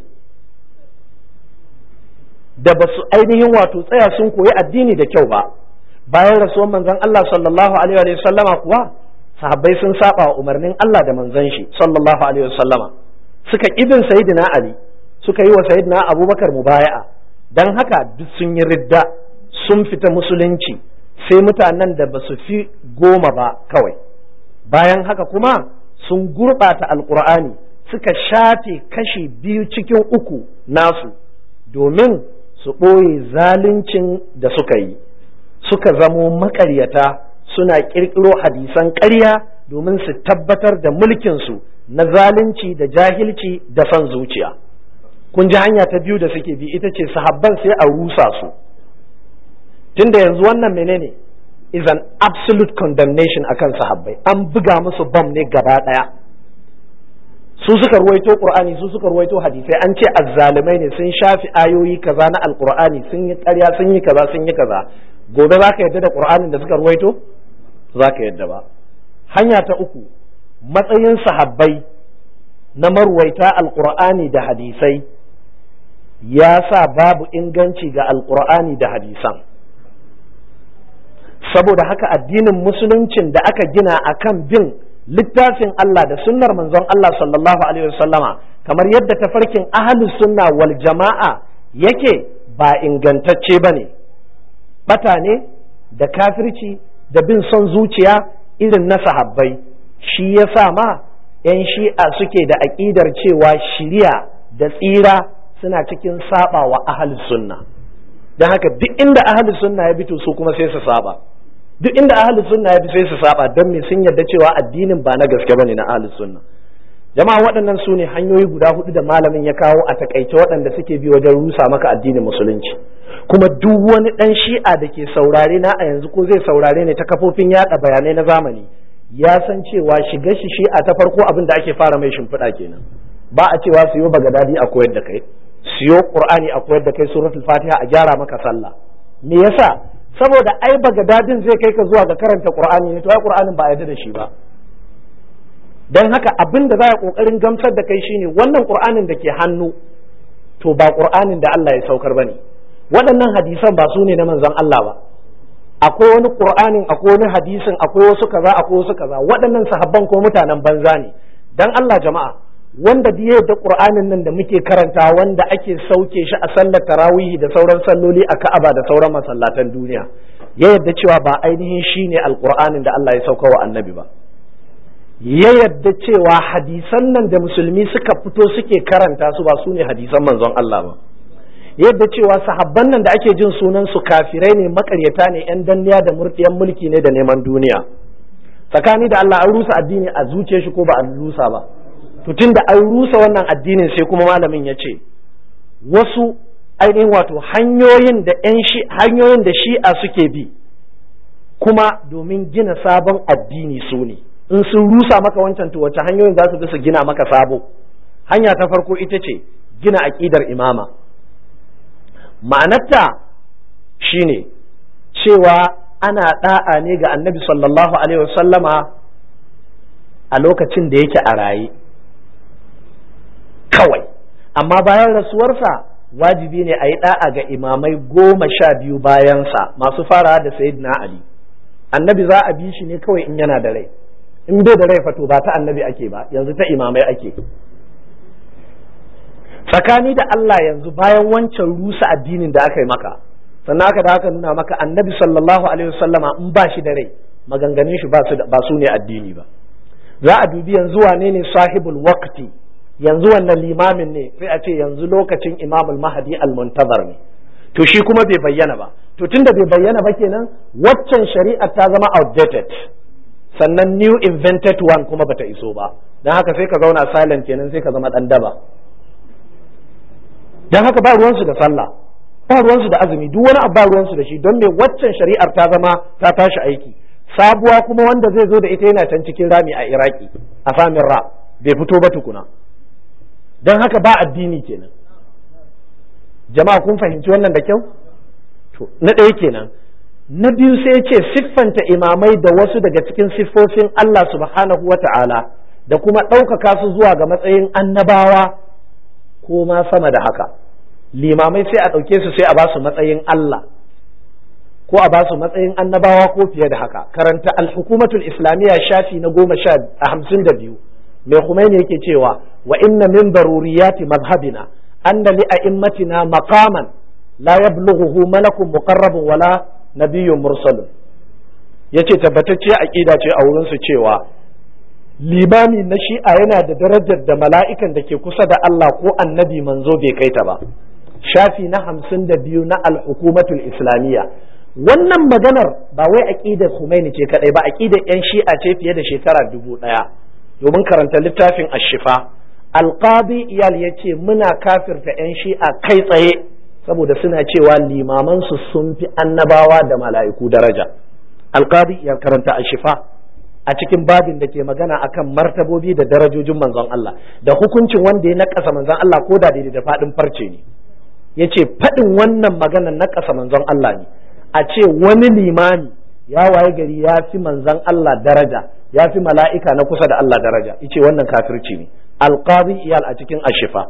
da ba su ainihin wato tsaya sun koyi addini da kyau ba bayan rasuwan manzon Allah sallallahu alaihi wasallama kuwa sahabbai sun saba wa umarnin Allah da manzon shi sallallahu alaihi wasallama suka ibin sayyidina Ali suka yi wa sayyidina Abubakar mubaya'a don haka duk sun yi ridda sun fita musulunci sai mutanen da ba su fi goma ba kawai bayan haka kuma sun gurɓata alkur'ani suka shafe kashi biyu cikin uku nasu domin su ɓoye zaluncin da suka yi suka zamo makaryata suna ƙirƙiro hadisan ƙarya domin su tabbatar da mulkinsu na zalunci da jahilci da son zuciya. kun ji hanya ta biyu da suke bi ita ce sahabban sai a rusa su tunda yanzu wannan menene is an absolute condemnation akan sahabbai an buga musu bam ne gaba daya su suka ruwaito qur'ani su suka ruwaito hadisai an ce azzalumai ne sun shafi ayoyi kaza na alqur'ani sun yi ƙarya sun yi kaza sun yi kaza gobe zaka yadda da qur'anin da suka ruwaito zaka yadda ba hanya ta uku matsayin sahabbai na marwaita alqur'ani da hadisai ya sa babu inganci ga alkur'ani da hadisan saboda haka addinin musuluncin da aka gina akan bin littafin Allah da sunnar manzon Allah sallallahu alaihi wasallama kamar yadda tafarkin ahlus sunna wal jama'a yake ba ingantacce bane bata ne da kafirci da bin son zuciya irin na sahabbai shi yasa ma 'yan shi'a suke da aƙidar cewa shiriya da tsira suna cikin saba wa ahalus sunna don haka duk inda ahalus sunna ya bi to su kuma sai su saba duk inda ahalus sunna ya bi sai su saba don me sun yarda cewa addinin ba na gaske bane na ahalus sunna jama'a waɗannan su ne hanyoyi guda hudu da malamin ya kawo a takaice waɗanda suke bi wajen rusa maka addinin musulunci kuma duk wani ɗan shi'a da ke saurare na a yanzu ko zai saurare ne ta kafofin yaɗa bayanai na zamani ya san cewa shiga shi shi'a ta farko abin da ake fara mai shimfiɗa kenan ba a cewa siyo bagadadi a koyar da kai siyo qur'ani a koyar da kai suratul fatiha a gyara maka sallah me yasa saboda ai bagadadin zai kai ka zuwa ga karanta qur'ani ne to ai qur'anin ba a yarda da shi ba dan haka abin da za a kokarin gamsar da kai shine wannan qur'anin da ke hannu to ba qur'anin da Allah ya saukar bane waɗannan hadisan ba su ne na manzon Allah ba akwai wani qur'anin akwai wani hadisin akwai wasu kaza akwai wasu kaza waɗannan sahabban ko mutanen banza ne dan Allah jama'a wanda biye da qur'anin nan da muke karanta wanda ake sauke shi a sallar tarawihi da sauran salloli a Ka'aba da sauran masallatan duniya ya yadda cewa ba ainihin shine alqur'anin da Allah ya sauka wa annabi ba ya yadda cewa hadisan nan da musulmi suka fito suke karanta su ba su ne hadisan manzon Allah ba yadda cewa sahabban nan da ake jin sunan su kafirai ne makaryata ne yan danniya da murdiyan mulki ne da neman duniya tsakani da Allah an rusa addini a zuciyar shi ko ba a rusa ba to tunda an rusa wannan addinin sai kuma malamin ya ce wasu ainihin wato hanyoyin da hanyoyin da shi'a suke bi kuma domin gina sabon addini su ne in sun rusa maka wancan to wace hanyoyin za su bi su gina maka sabo hanya ta farko ita ce gina aƙidar imama ma'anarta shine cewa ana da'a ne ga annabi sallallahu alaihi wasallama a lokacin da yake a raye kawai amma bayan rasuwarsa wajibi ne a yi da'a ga imamai goma sha biyu bayansa masu fara da sayyidina ali annabi za a bi shi ne kawai in yana da rai in bai da rai fato ba ta annabi ake ba yanzu ta imamai ake tsakani da Allah yanzu bayan wancan rusa addinin da aka yi maka sannan aka da aka nuna maka annabi sallallahu alaihi wasallama in ba shi da rai maganganun shi ba su ne addini ba za a dubi yanzu wane ne sahibul waqti yanzu wannan limamin ne sai a ce yanzu lokacin imamul mahadi al-muntazar ne to shi kuma bai bayyana ba to tunda bai bayyana ba kenan waccan shari'a ta zama outdated sannan new invented one kuma bata iso ba dan haka sai ka zauna silent kenan sai ka zama dan daba dan haka ba ruwansu da sallah ba ruwansu da azumi duk wani abu ba ruwansu da shi don me waccan shari'ar ta zama ta tashi aiki sabuwa kuma wanda zai zo da ita yana can cikin rami a iraki a samin ra bai fito ba tukuna don haka ba addini kenan jama'a kun fahimci wannan da kyau to na ɗaya kenan na biyu sai ce siffanta imamai da wasu daga cikin siffofin Allah subhanahu wa ta'ala da kuma ɗaukaka su zuwa ga matsayin annabawa ko ma sama da haka limamai sai a ɗauke su sai a ba su matsayin Allah ko a ba su matsayin annabawa ko fiye da haka karanta al-hukumatul islamiyya shafi na goma sha hamsin da biyu mai Khomeini yake cewa wa inna min daruriyati mazhabina anna li a'immatina maqaman la yablughuhu malakun muqarrabun wala nabiyyun mursalun yace tabbatacce aqida ce a wurin su cewa limami na shi'a yana da darajar da mala'ikan da ke kusa da Allah ko annabi manzo bai kai ta ba shafi na hamsin da biyu na al-hukumatul islamiyya wannan maganar ba wai aqidar Khomeini ce kadai ba aqidar yan shi'a ce fiye da shekara dubu ɗaya domin karanta littafin ashifa alqadi iyal ya ce muna kafirta 'yan shi'a kai tsaye saboda suna cewa limamansu sun fi annabawa da mala'iku daraja alqadi iyal karanta ashifa a cikin babin da ke magana akan martabobi da darajojin manzon Allah da hukuncin wanda ya nakasa manzon Allah ko da daidai da faɗin farce ne ya ce faɗin wannan magana nakasa manzon Allah ne a ce wani limami ya waye gari ya fi manzon Allah daraja ya fi mala'ika na kusa da Allah daraja ice wannan kafirci ne alqadi iyal a cikin ashifa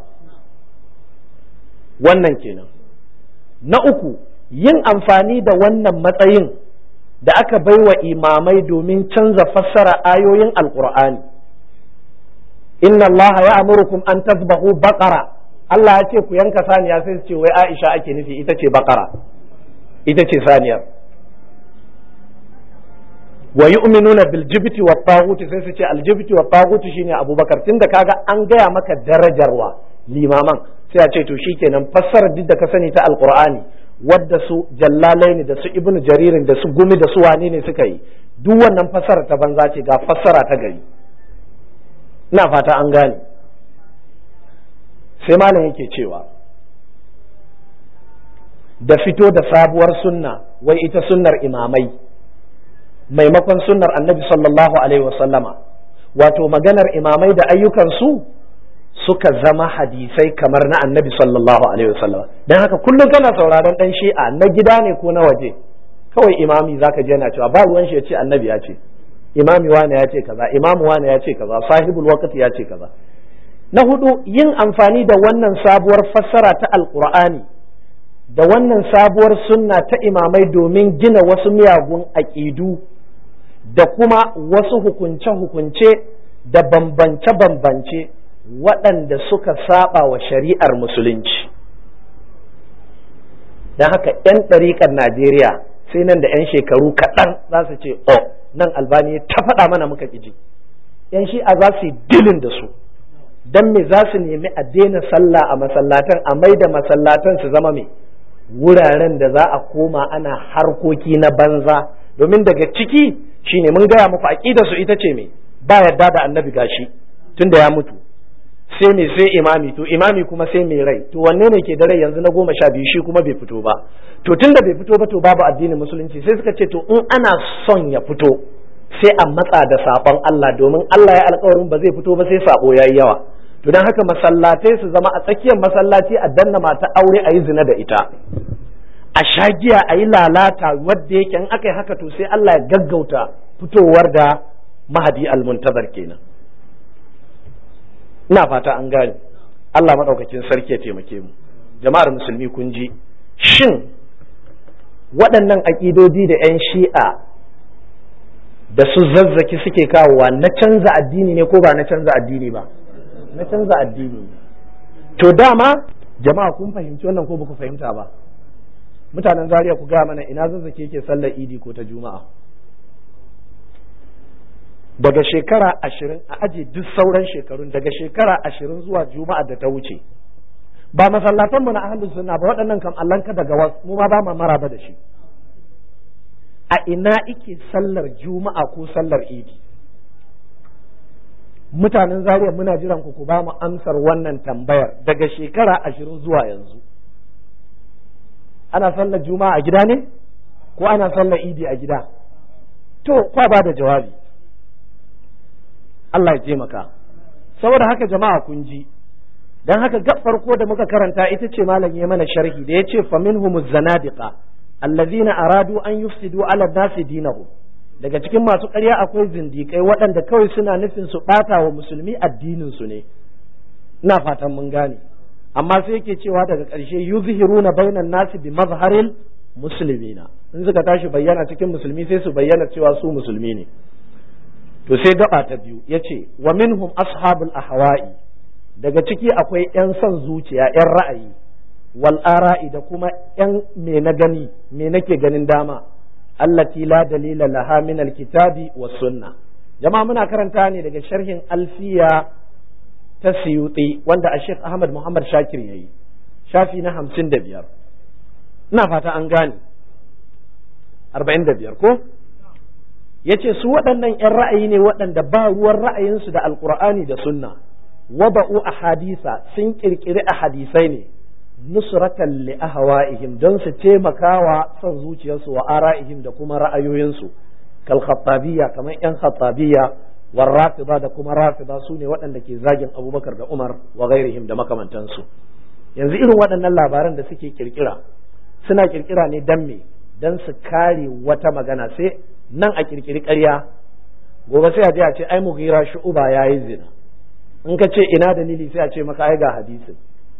wannan kenan na uku yin amfani da wannan matsayin da aka baiwa imamai domin canza fassara ayoyin alqur'ani inna allaha ya amurukum an tasbahu baqara Allah ya ce ku yanka saniya sai su ce wai Aisha ake nufi ita ce baqara ita ce saniyar wa yu'minuna bil jibti wa taghut sai su ce al jibti wa taghut shine Abubakar tunda kaga an gaya maka darajarwa limaman sai a ce to shikenan fassarar duk da ka sani ta alqur'ani wadda su jallalaini da su ibnu jaririn da su gumi da su wane ne suka yi duk wannan fassara ta banza ce ga fassara ta gari ina fata an gane sai malam yake cewa da fito da sabuwar sunna wai ita sunnar imamai maimakon sunnar annabi sallallahu alaihi wasallama wato maganar imamai da ayyukansu suka zama hadisai kamar na annabi sallallahu alaihi wasallama don haka kullum kana sauraron dan shi'a na gida ne ko na waje kawai imami zaka je yana cewa ba ruwan shi ya ce annabi ya ce imami wane ya ce kaza imamu wane ya ce kaza sahibul waqti ya ce kaza na hudu yin amfani da wannan sabuwar fassara ta alqur'ani da wannan sabuwar sunna ta imamai domin gina wasu miyagun aƙidu da kuma wasu hukunce-hukunce da bambance-bambance waɗanda suka saba wa shari'ar musulunci don haka 'yan ɗariƙar najeriya sai nan da 'yan shekaru kaɗan za su ce oh nan albani ta faɗa mana muka ƙiji 'yan shi'a za su yi dilin da su don me za su nemi a daina sallah a masallatan a mai da masallatan su zama mai wuraren da za a koma ana harkoki na banza domin daga ciki shine mun gaya muku aqidar su ita ce me ba yadda da annabi gashi tunda ya mutu sai me sai imami to imami kuma sai mai rai to wanne ne ke da rai yanzu na goma sha biyu shi kuma bai fito ba to tunda bai fito ba to babu addinin musulunci sai suka ce to in ana son ya fito sai a matsa da sabon Allah domin Allah ya alkawarin ba zai fito ba sai sabo yayi yawa to dan haka masallatai su zama a tsakiyar masallaci a danna mata aure a yi zina da ita a shagiya a yi lalata wadda yake in aka yi haka to sai Allah ya gaggauta fitowar da mahadi almuntazar kenan ina fata an gane Allah maɗaukakin sarki ya taimake mu jama'ar musulmi kun ji shin waɗannan aƙidodi da 'yan shi'a da su zazzaki suke kawowa na canza addini ne ko ba na canza addini ba na canza addini ne to dama jama'a kun fahimci wannan ko ba ku fahimta ba mutanen zaria ku gaya mana ina zazzaki yake sallar idi ko ta juma'a daga shekara ashirin a aji duk sauran shekarun daga shekara ashirin zuwa juma'a da ta wuce ba masallatanmu na ahlus sunna ba waɗannan kam allanka daga wasu mu ma ba ma maraba da shi a ina ike sallar juma'a ko sallar idi mutanen zaria muna jiran ku ku ba mu amsar wannan tambayar daga shekara ashirin zuwa yanzu ana sallar juma'a a gida ne ko ana sallar idi a gida to kwa ba da jawabi Allah ya taimaka saboda haka jama'a kun ji dan haka gab farko da muka karanta ita ce malam ya mana sharhi da yace fa minhumuz zanadiqa allazina aradu an yufsidu ala nasi dinahum daga cikin masu ƙarya akwai zindikai waɗanda kawai suna nufin su ɓata wa musulmi addinin su ne ina fatan mun gane amma sai yake cewa daga ƙarshe yuzhiruna bainan nasi bi mazharil muslimina in suka tashi bayyana cikin musulmi sai su bayyana cewa su musulmi ne to sai gaba ta biyu yace wa minhum ashabul ahwa'i daga ciki akwai yan son zuciya yan ra'ayi wal ara'i da kuma yan me na gani me nake ganin dama allati la dalila laha min alkitabi was sunna jama'a muna karanta ne daga sharhin alfiya ta siyuti wanda a Sheikh Ahmad Muhammad Shakir yayi shafi na hamsin da biyar ina fata an gane arba'in da biyar ko ya ce su waɗannan 'yan ra'ayi ne waɗanda ba ruwan ra'ayinsu da alkur'ani da sunna waba'u a hadisa sun ƙirƙiri a hadisai ne nusratan li ahwa'ihim don su taimakawa son zuciyarsu wa ara'ihim da kuma ra'ayoyinsu kal khattabiyya kamar 'yan khattabiyya war rafida da kuma rafida su ne waɗanda ke zagin abubakar da umar wa gairihim da makamantansu yanzu irin waɗannan labaran da suke ƙirƙira suna ƙirƙira ne dan me dan su kare wata magana sai nan a kirkiri ƙarya gobe sai a je a ce ai mughira shu'uba yayi zina in ka ce ina dalili sai a ce maka ai ga hadisin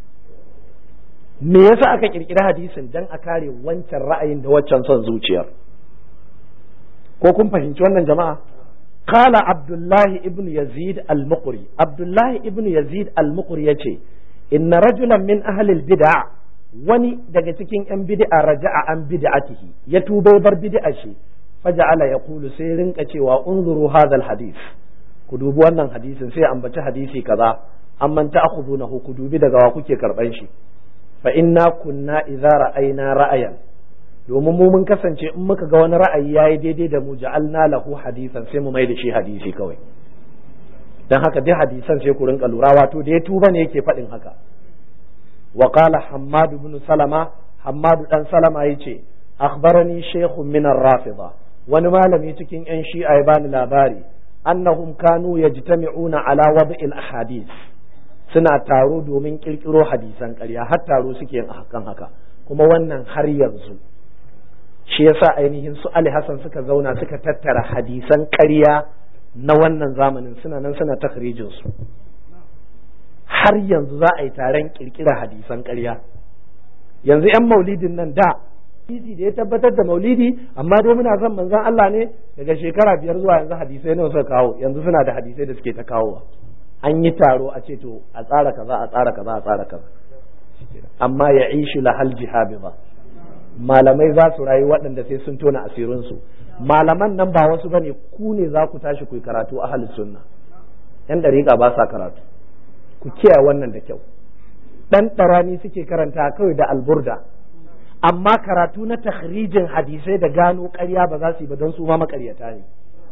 me yasa aka kirkiri hadisin dan a kare wancan ra'ayin da waccan son zuciyar ko kun fahimci wannan jama'a qala abdullahi ibn yazid al-muqri abdullahi ibn yazid al-muqri yace inna rajulan min ahli al-bid'a wani daga cikin yan bid'a raja'a an bid'atihi ya tuba bar bid'a shi faja'ala yaqulu sai rinka cewa unzuru hadha hadith ku dubi wannan hadisin sai ambaci hadisi kaza amman ta'khudunahu ku dubi daga wa kuke karban shi fa inna kunna idza ra'ayna ra'ayan domin mu mun kasance in muka ga wani ra'ayi yayi daidai da mu ja'alna lahu hadisan sai mu mai da shi hadisi kawai dan haka dai hadisan sai ku rinka lura wato da ya tuba ne yake faɗin haka wa qala hammad ibn salama hammad dan salama yace akhbarani shaykhun min ar-rafida wani malami cikin yan shi'a ya bani labari annahum kanu yajtami'una ala wad'il ahadith suna taro domin kirkiro hadisan ƙarya har taro suke yin hakan haka kuma wannan har yanzu shi yasa ainihin su Ali Hassan suka zauna suka tattara hadisan ƙarya na wannan zamanin suna nan suna takhrijin su har yanzu za a yi taron kirkira hadisan ƙarya yanzu 'yan maulidin nan da hadisi da ya tabbatar da maulidi amma dai muna son manzon Allah ne daga shekara biyar zuwa yanzu hadisai nawa suka kawo yanzu suna da hadisai da suke ta kawowa an yi taro a ce to a tsara kaza a tsara kaza a tsara kaza amma ya ishi lahal jihabi ba malamai za su rayu waɗanda sai sun tona asirinsu malaman nan ba wasu bane ku ne za ku tashi ku yi karatu a halin sunna yan dariƙa ba sa karatu ku kiyaye wannan da kyau dan ɗarani suke karanta kawai da alburda amma karatu na takhrijin hadisai da gano ƙarya ba za su yi ba don su ma makaryata ne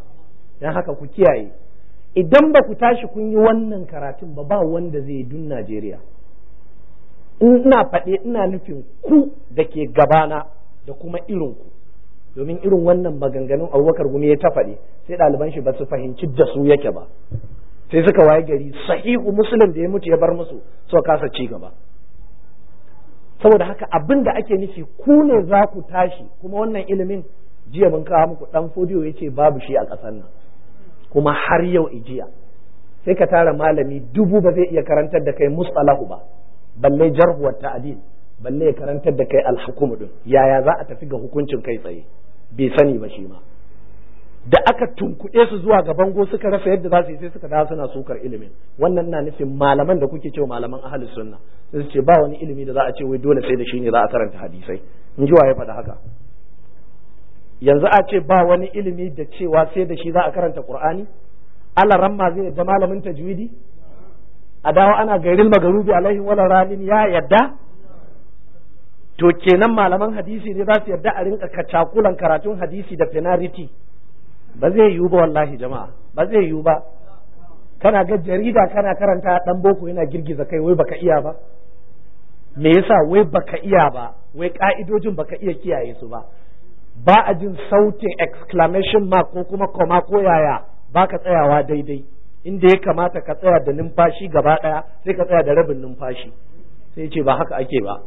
don haka ku kiyaye idan ba ku tashi kun yi wannan karatun ba ba wanda zai yi dun Najeriya ina faɗe ina nufin ku da ke gabana da kuma irin ku domin irin wannan maganganun abubakar gumi ya ta faɗi sai ɗaliban shi ba su fahimci da su yake ba sai suka waye gari sahihu muslim da ya mutu ya bar musu so kasa ci gaba saboda haka abin da ake nufi ku ne za ku tashi kuma wannan ilimin jiya mun kawo muku dan fodiyo ya ce babu shi a ƙasar nan kuma har yau ijiya sai ka tara malami dubu ba zai iya karantar da kai mustalahu ba balle jarhuwar ta'adil balle ya karantar da kai alhukumu din yaya za a tafi ga hukuncin kai tsaye bai sani ba shi ma da aka tunkuɗe su zuwa ga bango suka rasa yadda za su yi sai suka dawo suna sukar ilimin wannan na nufin malaman da kuke cewa malaman ahlus sunna sai su ce ba wani ilimi da za a ce wai dole sai da shi ne za a karanta hadisai in ji ya faɗa haka yanzu a ce ba wani ilimi da cewa sai da shi za a karanta qur'ani Allah ramma zai yadda malamin tajwidi a dawo ana gairil magarubi alaihi wala ralin ya yadda to kenan malaman hadisi ne za su yarda a rinka kacakulan karatun hadisi da penalty ba zai yiwu ba wallahi jama'a ba zai yiwu ba kana ga jarida kana karanta dan boko yana girgiza kai wai baka iya ba me yasa wai baka iya ba wai ka'idojin baka iya kiyaye su ba ba a jin sautin exclamation mark ko kuma koma ko yaya baka tsayawa daidai inda ya kamata ka tsaya da numfashi gaba daya sai ka tsaya da rabin numfashi sai ce ba haka ake ba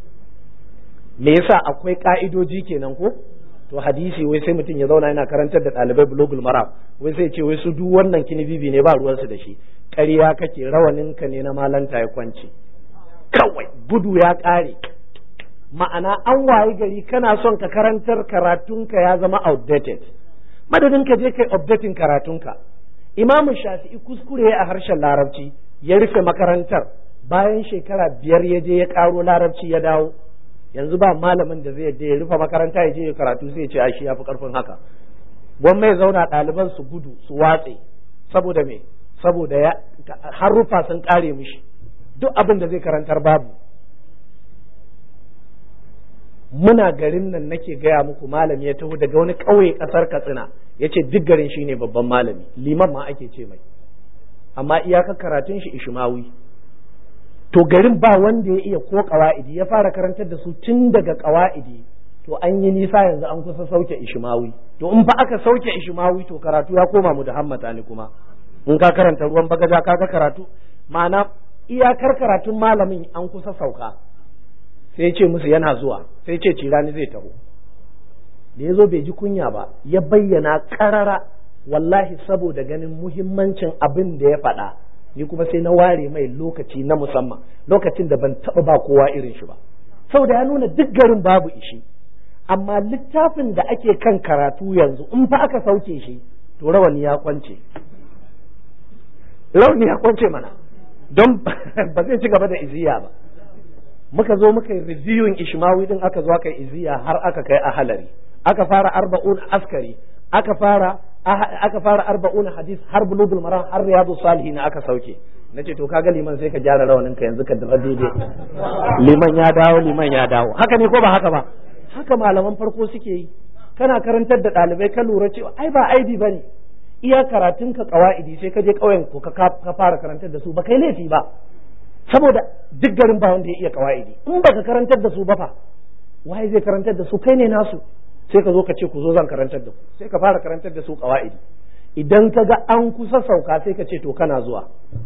me yasa akwai ka'idoji kenan ko to hadisi wai sai mutum ya zauna yana karantar da ɗalibai bulogul maram wai sai ce wai su duk wannan kinibibi ne ba ruwansu da shi ƙarya kake rawaninka ne na malanta ya kwance kawai gudu ya ƙare ma'ana an wayi gari kana son ka karantar karatunka ya zama outdated madadin ka je kai updating karatunka imamu shafi'i kuskure a harshen larabci ya rufe makarantar bayan shekara biyar ya je ya ƙaro larabci ya dawo yanzu ba malamin da zai yadda ya rufe makaranta ya je ya karatu sai ya ce ai shi yafi karfin haka gwamma ya zauna ɗaliban su gudu su watse saboda me saboda ya harufa sun kare mishi duk abin da zai karantar babu muna garin nan nake gaya muku malami ya taho daga wani ƙauye ƙasar katsina ya ce duk garin shi ne babban malami liman ma ake ce mai amma iyaka karatun shi ishmawi to garin ba wanda ya iya ko kawa'idi ya fara karantar da su tun daga kawa'idi to an yi nisa yanzu an kusa sauke ishmawi to in fa aka sauke ishmawi to karatu ya koma mu da hammata ne kuma in ka karanta ruwan bagaja ka ga karatu ma'ana iyakar karatun malamin an kusa sauka sai ce musu yana zuwa sai ce cirani zai taho da ya zo bai ji kunya ba ya bayyana karara wallahi saboda ganin muhimmancin abin da ya faɗa ni kuma sai na ware mai lokaci na musamman lokacin da ban taɓa ba kowa irin shi ba saboda ya nuna duk garin babu ishi amma littafin da ake kan karatu yanzu in fa aka sauke shi to rawani ya kwance rawani ya kwance mana don ba zai ci gaba da iziya ba muka zo muka yi reviewing ishmawi din aka zo aka yi iziya har aka kai a halari aka fara arba'un askari aka fara aka fara arba'un hadis har bulugul maram har riyadu salihin aka sauke nace to kaga liman sai ka gyara rawanin ka yanzu ka dira daidai liman ya dawo liman ya dawo haka ne ko ba haka ba haka malaman farko suke yi kana karantar da ɗalibai ka lura cewa ai ba aibi bane iya karatun ka kawaidi sai ka je ƙauyen ko ka fara karantar da su ba kai laifi ba saboda duk garin ba wanda ya iya kawaidi in baka karantar da su ba fa waye zai karantar da su kai ne nasu sai ka zo ka ce ku zo zan karantar da ku sai ka fara karantar da su qawaidi idan ka ga an kusa sauka sai ka ce to kana zuwa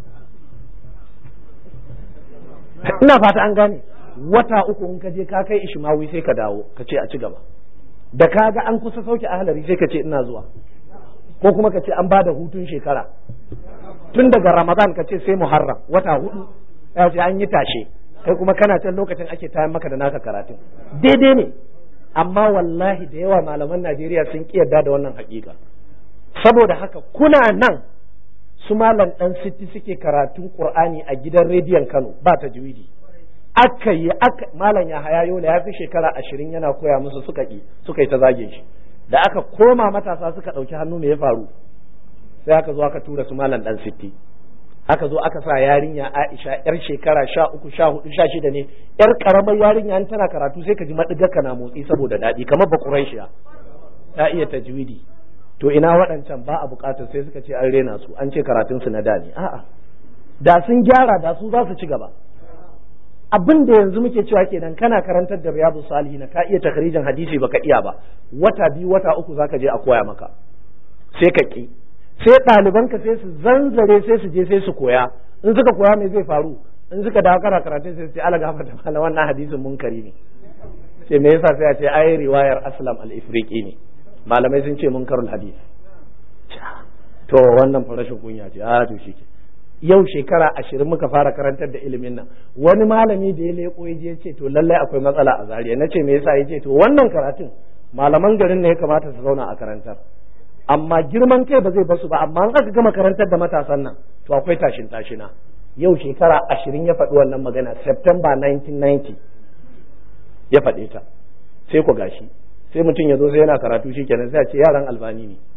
ina fata an gane wata uku in ka je ka kai ishmawi sai ka dawo ka ce a ci gaba da ka ga an kusa sauke ahlari sai ka ce ina zuwa ko kuma ka ce an ba da hutun shekara tun daga ramadan ka ce sai muharram wata hudu ya ce an yi tashe kai kuma kana can lokacin ake tayan maka da naka karatun daidai ne amma wallahi da yawa malaman Najeriya sun ki yarda da wannan hakika saboda haka kuna nan su malam dan sitti suke karatun Qur'ani a gidan rediyon Kano ba ta juwidi aka yi aka malam ya haya yola ya fi shekara ashirin yana koya musu suka ki suka yi ta zage shi da aka koma matasa suka ɗauki hannu me ya faru sai aka zo aka tura su malam dan sitti aka zo aka sa yarinya Aisha yar shekara sha uku sha hudu sha shida ne yar karamar yarinya an tana karatu sai ka ji madigar na motsi saboda daɗi kamar ba Quraishiya ta iya tajwidi to ina waɗancan ba a buƙatar sai suka ce an rena su an ce karatun su na da ne a'a da sun gyara da su za su ci gaba abin da yanzu muke cewa kenan kana karantar da riyadu salihin ka iya takrijin hadisi baka iya ba wata biyu wata uku zaka je a koya maka sai ka ki sai ɗalibanka sai su zanzare sai su je sai su koya in suka koya me zai faru in suka dawo kana karatun sai su ce ala gafarta mala wannan hadisin munkari ne sai me yasa sai a ce ai riwayar aslam al-ifriqi ne malamai sun ce munkarul hadis to wannan farashin kunya ce a to shi yau shekara ashirin muka fara karantar da ilimin nan wani malami da ya leko ya je ce to lallai akwai matsala a zariya na ce me yasa ya ce to wannan karatun malaman garin ne ya kamata su zauna a karantar amma girman kai ba zai basu ba amma an aka gama karantar da matasan nan to akwai tashin tashina yau shekara ashirin ya faɗi wannan magana September 1990 ya faɗe ta sai ku gashi sai mutum ya zo sai yana karatu shi kenan sai a ce yaran albani ne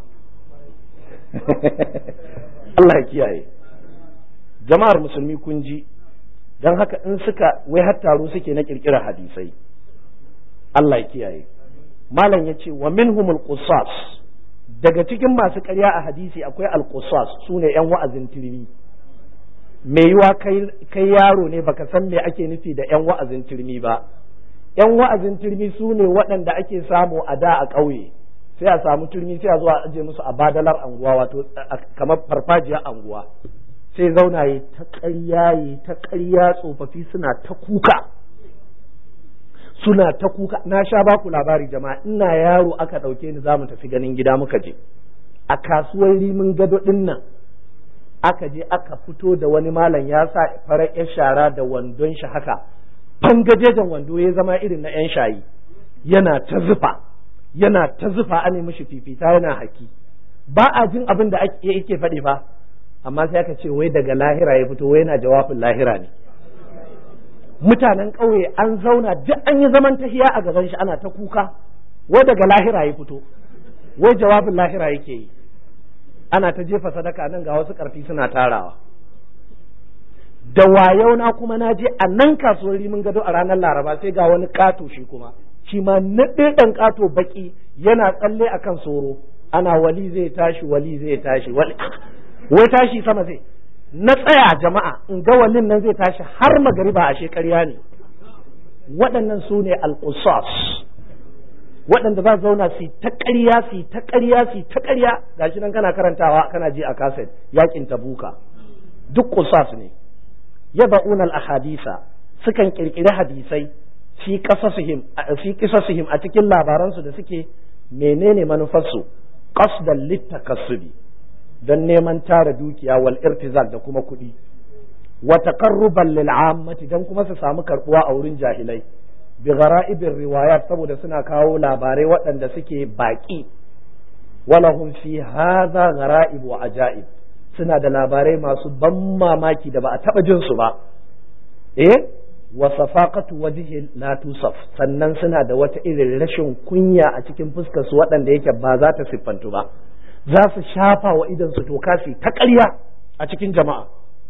Allah ya kiyaye jama'ar musulmi kun ji don haka in suka wai har taro suke na kirkirar hadisai Allah ya kiyaye malam ya ce wa minhumul qusas daga cikin masu ƙarya a hadisi akwai al-qusas sune yan wa'azin turmi me yiwa kai yaro ne baka san me ake nufi da yan wa'azin turmi ba yan wa'azin turmi su ne waɗanda ake samu a da a ƙauye sai a samu turmi sai a zuwa aje musu a badalar anguwa wato kamar farfajiyar anguwa sai zauna yi ta ƙarya yi ta ƙarya tsofaffi suna ta kuka suna ta kuka na sha baku labari jama'a ina yaro aka ɗauke ni za mu tafi ganin gida muka je a kasuwar rimin gado ɗin nan aka je aka fito da wani malam ya sa farar yar shara da wandon shi haka fangajejen wando ya zama irin na yan shayi yana ta zufa yana ta zufa an mishi fifita yana haki ba a jin abin da yake faɗi fa amma sai aka ce wai daga lahira ya fito wai yana jawabin lahira ne mutanen ƙauye an zauna duk an yi zaman tahiya a gaban shi ana ta kuka wai daga lahira ya fito wai jawabin lahira yake yi ana ta jefa sadaka nan ga wasu ƙarfi suna tarawa da wayau na kuma na je a nan kasuwar rimin gado a ranar laraba sai ga wani ƙato shi kuma shi ma naɗe ɗan ƙato baƙi yana tsalle akan soro ana wali zai tashi wali zai tashi wali wai tashi sama zai na tsaya jama'a in ga walin nan zai tashi har magariba a shekarya ne waɗannan su ne alƙusas waɗanda za zauna su ta ƙarya su ta ƙarya su ta ƙarya gashi nan kana karantawa kana ji a kaset yakin tabuka duk qusas ne yaba'una al-ahadisa sukan kirkiri hadisai fi qasasihim fi qisasihim a cikin labaransu da suke menene manufarsu qasdan litakassubi don neman tara dukiya wal irtizak da kuma kuɗi wa taqarruban lil ammati dan kuma su samu karbuwa a wurin jahilai bi gharaibir riwayat saboda suna kawo labarai waɗanda suke baƙi walahum fi hadha gharaib wa ajaib suna da labarai masu ban mamaki da ba a taɓa jin su ba eh wa safaqatu wajhi la tusaf sannan suna da wata irin rashin kunya a cikin fuskar su waɗanda yake ba za ta siffantu ba za su shafa wa idan su toka su ta ƙarya a cikin jama'a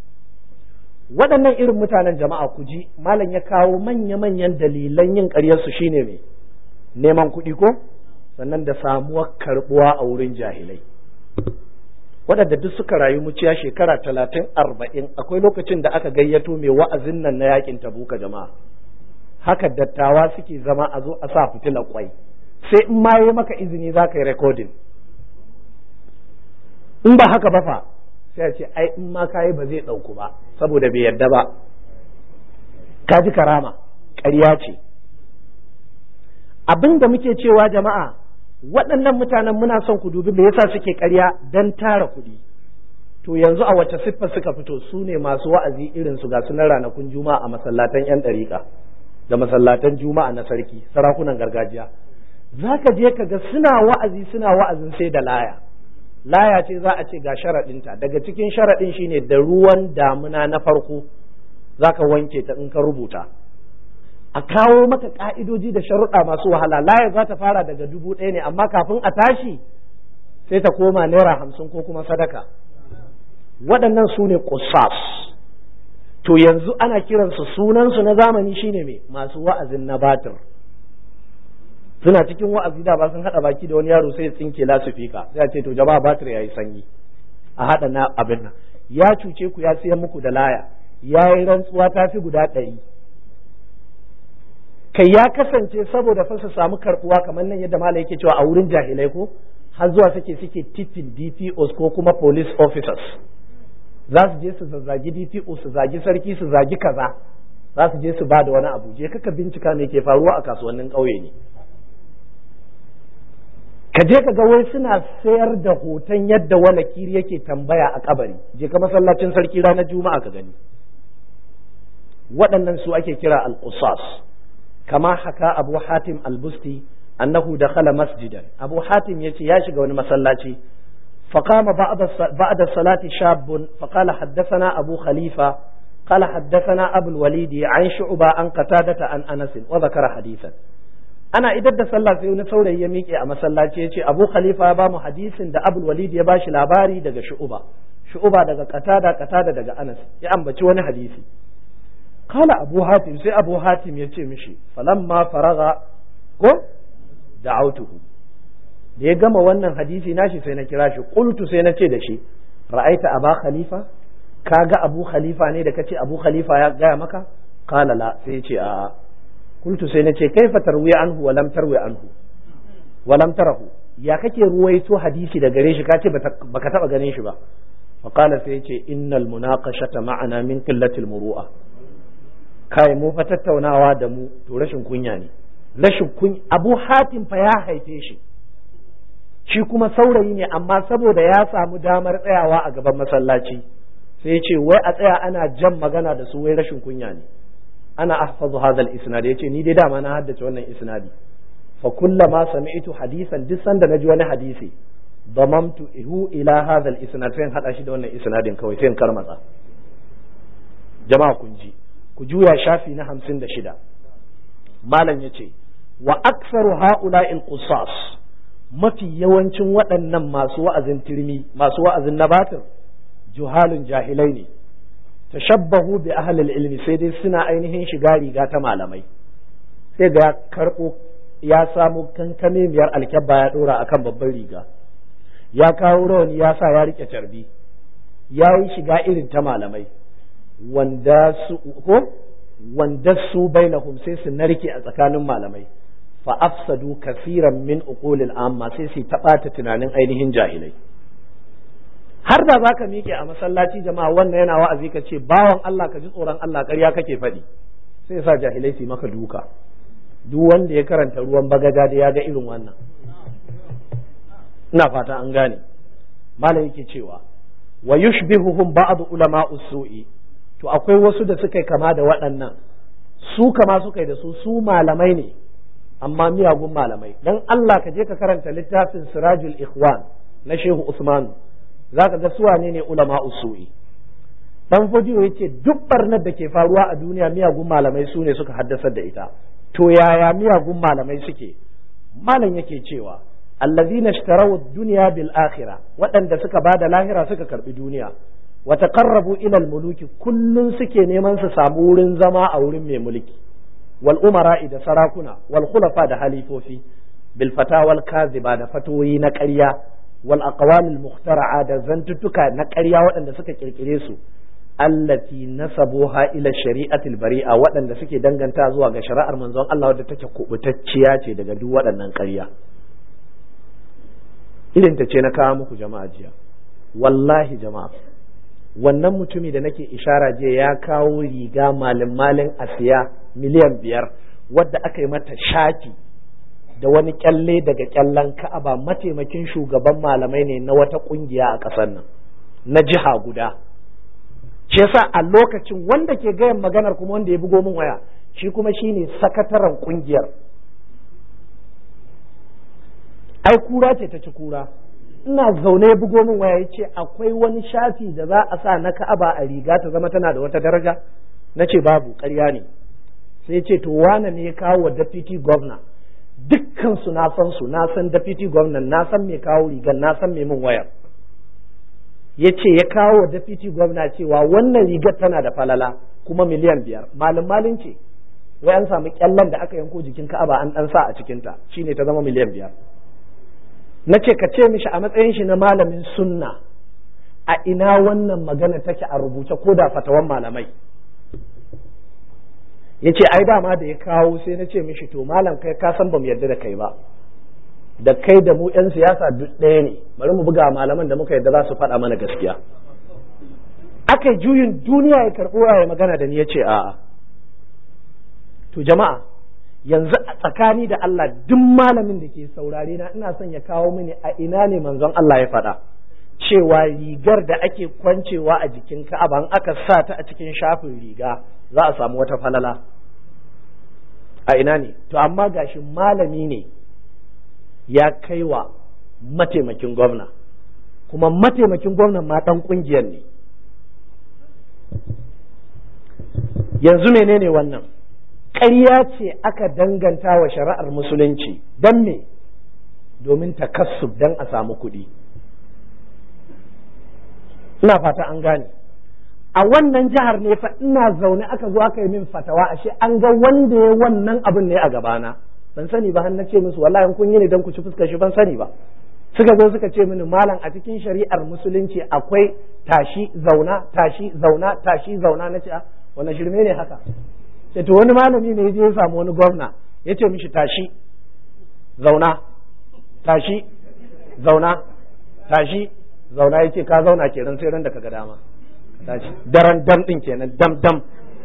waɗannan irin mutanen jama'a ku ji malam ya kawo manya-manyan dalilan yin ƙaryarsu shine mai neman kuɗi ko sannan da samuwar karɓuwa a wurin jahilai waɗanda duk suka rayu muciya shekara talatin arba'in akwai lokacin da aka gayyato mai wa'azin nan na yakin tabuka jama'a haka dattawa suke zama a zo a sa fitilar kwai sai in ma yi maka izini za ka yi rekodin in ba haka ba fa sai a ce ai in ma kayi ba zai ɗauku ba saboda bai yarda ba ka ji karama ƙarya ce abin da muke cewa jama'a waɗannan mutanen muna son ku dubi me yasa suke ƙarya don tara kuɗi to yanzu a wace siffa suka fito su ne masu wa'azi irin su ga sunan ranakun juma'a a masallatan yan ɗariƙa da masallatan juma'a na sarki sarakunan gargajiya za ka je ka ga suna wa'azi suna wa'azin sai da laya laya ce za a ce ga sharaɗinta daga cikin sharaɗin shine da ruwan damuna na farko za ka wanke ta in ka rubuta a kawo maka ƙa'idoji da sharuɗa masu wahala laya za ta fara daga dubu ɗaya ne amma kafin a tashi sai ta koma naira hamsin ko kuma sadaka waɗannan su ne ƙusas to yanzu ana kiransu sunansu na zamani shine mai masu wa'azin na batir suna cikin wa'azi da ba sun hada baki da wani yaro sai ya tsinke lasifika sai a ce to jama'a batir yayi sanyi a hada na abin nan ya cuce ku ya siyan muku da laya ya yi rantsuwa ta fi guda ɗari kai ya kasance saboda fa su samu karbuwa kamar nan yadda malai yake cewa a wurin jahilai ko har zuwa suke suke titin DPOs ko kuma police officers za su je su zazzagi DPO su zagi sarki su zagi kaza za su je su ba da wani abu je kaka bincika me ke faruwa a kasuwannin ƙauye ne ka je ka ga wai suna sayar da hoton yadda wani kiri yake tambaya a kabari je ka masallacin sarki ranar juma'a ka gani waɗannan su ake kira al-qusas kama haka abu hatim al-busti annahu dakhala masjidan abu hatim yace ya shiga wani masallaci فقام بعد بعد الصلاة شاب فقال حدثنا أبو خليفة قال حدثنا أبو الوليد عن شعبة عن قتادة عن أنس وذكر حديثا ana idar da sallah sai wani saurayi ya miƙe a masallaci ya ce abu khalifa ya bamu hadisin da abul walid ya bashi labari daga shu'uba shu'uba daga qatada qatada daga anas ya ambaci wani hadisi kala abu hatim sai abu hatim ya ce mishi falamma faraga ko da'autuhu da ya gama wannan hadisi nashi sai na kira shi qultu sai na ce da shi ra'aita aba khalifa kaga abu khalifa ne da kace abu khalifa ya gaya maka kala la sai ya ce a'a قلت سينتي كيف تروي عنه ولم تروي عنه ولم تره يا kake ruwaito hadisi da gare shi kace baka taba ganin shi ba faqala sai yace innal munaqashata ma'ana min qillatil muru'a kai mu fa tattaunawa da mu to rashin kunya ne rashin kunya Abu Hatim fa ya haife shi shi kuma saurayi ne amma saboda ya samu damar tsayawa a gaban masallaci sai ya ce wai a tsaya ana jan magana da su wai rashin kunya ne ana ahfazu hadha al-isnad yace ni dai dama na haddace wannan isnadi fa kullama sami'tu hadisan duk sanda naji wani hadisi damamtu ihu ila hadha al-isnad sai hada shi da wannan isnadin kawai sai in karmatsa jama'a kun ji ku juya shafi na 56 malam yace wa aktsaru ha'ula'i al-qusas mafi yawancin waɗannan masu wa'azin tirmi masu wa'azin nabatir juhalun jahilai ne tashabbahu bi ahlil ilmi sai dai suna ainihin shiga riga ta malamai sai ga ya karbo ya samu kankame biyar alkyabba ya dora akan babban riga ya kawo rawani ya sa ya rike carbi ya yi shiga irin ta malamai wanda su ko wanda su bainahum sai su narke a tsakanin malamai fa afsadu kasiran min uqulil amma sai su taɓata tunanin ainihin jahilai har da zaka miƙe a masallaci jama'a wannan yana wa'azi ka ce bawan Allah ka ji tsoron Allah ƙarya kake faɗi sai sa jahilai su maka duka duk wanda ya karanta ruwan bagaja da ya ga irin wannan ina fata an gane malam yake cewa wa yushbihuhum ba'd ulama usu'i to akwai wasu da suka kama da waɗannan su kama suka yi da su su malamai ne amma miyagun malamai dan Allah ka je ka karanta littafin Sirajul Ikhwan na Shehu Usmanu za ka ga su wane ne ulama usu'i dan fodiyo yace duk barnar da ke faruwa a duniya miyagun malamai su ne suka haddasar da ita to yaya miyagun malamai suke malam yake cewa allazina ishtaraw ad-dunya bil akhirah waɗanda suka bada lahira suka karbi duniya wa taqarrabu ila al-muluki kullun suke neman su samu wurin zama a wurin mai mulki wal umara da sarakuna wal khulafa da halifofi bil fatawal kaziba da fatoyi na ƙarya wal aqwalil mukhtara'a da zantuttuka na ƙarya waɗanda suka kirkire su allati nasabuha ila shari'atil bari'a waɗanda suke danganta zuwa ga shari'ar manzon Allah wadda take kubutacciya ce daga duk waɗannan ƙarya irin ta ce na kawo muku jama'a jiya wallahi jama'a wannan mutumi da nake ishara jiya ya kawo riga malin malin asiya miliyan biyar wadda aka yi mata shaki da wani kyalle daga kyallen ka'aba mataimakin shugaban malamai ne na wata kungiya a ƙasar nan na jiha guda shi yasa a lokacin wanda ke gayan maganar kuma wanda ya bugo min waya shi kuma shine sakataren kungiyar ai kura ce ta ci kura ina zaune ya bugo min waya yace akwai wani shafi da za a sa na ka'aba a riga ta zama tana da wata daraja na ce babu ƙarya ne sai ce to wane ne ya kawo wa deputy governor dukkan su na san su na san deputy governor na san mai kawo rigar na san mai min wayar ya ce ya kawo wa deputy governor cewa wannan rigar tana da falala kuma miliyan biyar malin malin ce wai an samu kyallan da aka yanko jikin ka'aba an dan sa a cikinta shine ta zama miliyan biyar na ce ka ce mishi a matsayin shi na malamin sunna a ina wannan magana take a rubuce ko da fatawan malamai ya ce ai dama da ya kawo sai na ce mishi to malam kai ka san bamu yarda da kai ba da kai da mu 'yan siyasa duk ɗaya ne bari mu buga malaman da muka yarda za su faɗa mana gaskiya aka juyin duniya ya karɓo ya magana da ni ya ce a'a to jama'a yanzu a tsakani da Allah duk malamin da ke saurare na ina son ya kawo mini a ina ne manzon Allah ya faɗa cewa rigar da ake kwancewa a jikin ka'aba in aka sa ta a cikin shafin riga za a samu wata falala a ina ne to amma gashi malami ne ya kai wa mataimakin gwamna kuma mataimakin gwamnan ma ɗan ƙungiyar ne yanzu menene wannan ƙarya ce aka danganta wa shari'ar musulunci don me domin takassub don a samu kuɗi ina fata an gane a wannan jihar ne fa ina zaune aka zo aka yi min fatawa ashe an ga wanda ya wannan abin ne a gabana ban sani ba har na ce musu wallahi kun yi ne don ku ci fuskar shi ban sani ba suka zo suka ce mini malam a cikin shari'ar musulunci akwai tashi zauna tashi zauna tashi zauna na ce wannan shirme ne haka sai to wani malami ne ya je ya samu wani gwamna ya ce mishi tashi zauna tashi zauna tashi zauna ya ce ka zauna kenan sai ran da ka ga dama tashi daren dam din kenan dam dam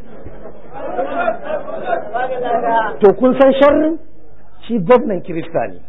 to kun san sharrin shi gwamnan kirista ne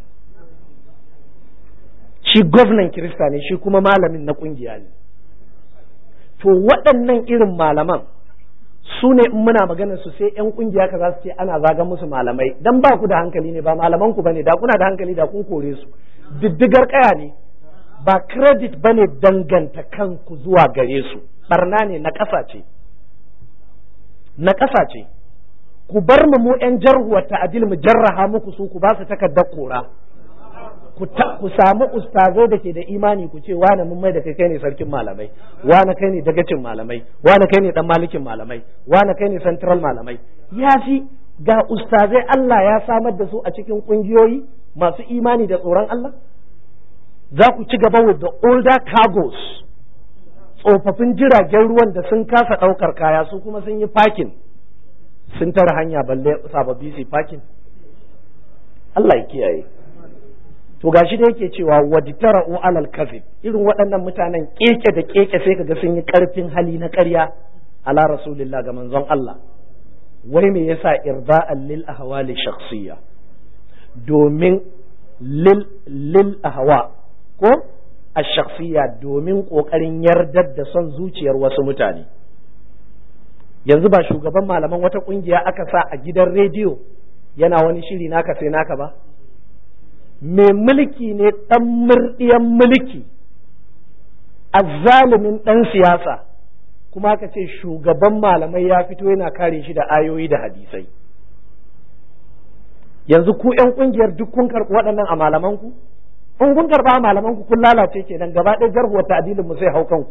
shi gwamnan kirista ne shi kuma malamin na kungiya ne to waɗannan irin malaman su ne in muna maganar su sai yan kungiya ka za su ce ana zagan musu malamai dan ba ku da hankali ne ba malaman ku bane da kuna da hankali da kun kore su diddigar kaya ne ba credit bane danganta kanku zuwa gare su barna ne na ƙasa ce na ƙasa ce ku bar mu mu yan jarhuwar ta'adil mu jarraha muku su ku ba su takardar kora ku samu ustazai da ke da imani ku ce wane mun mai da kai kai ne sarkin malamai wane kai ne dagacin malamai wane kai ne dan malikin malamai wane kai ne central malamai ya fi ga ustazai Allah ya samar da su a cikin kungiyoyi masu imani da tsoron Allah za ku ci gaba with the older cargos tsofaffin jiragen ruwan da sun kasa ɗaukar kaya su kuma sun yi parking sun tara hanya balle sababbi su parking Allah ya kiyaye to gashi da yake cewa wajtara'u alal kazib irin waɗannan mutanen keke da keke sai kaga sun yi ƙarfin hali na ƙarya ala rasulillah ga manzon Allah wai me yasa irda'an lil ahwali shakhsiyya domin lil lil ahwa ko ash-shakhsiyya domin kokarin yardar da son zuciyar wasu mutane yanzu ba shugaban malaman wata kungiya aka sa a gidan rediyo yana wani shiri naka sai naka ba mai mulki ne ɗan murɗiyan mulki azzalumin ɗan siyasa kuma aka ce shugaban malamai ya fito yana kare shi da ayoyi da hadisai yanzu ku ‘yan ƙungiyar duk kun karɓi waɗannan a malamanku in kun karɓa a malamanku kun lalace kenan gaba ɗaya jarhuwar ta'adilin mu sai hau kanku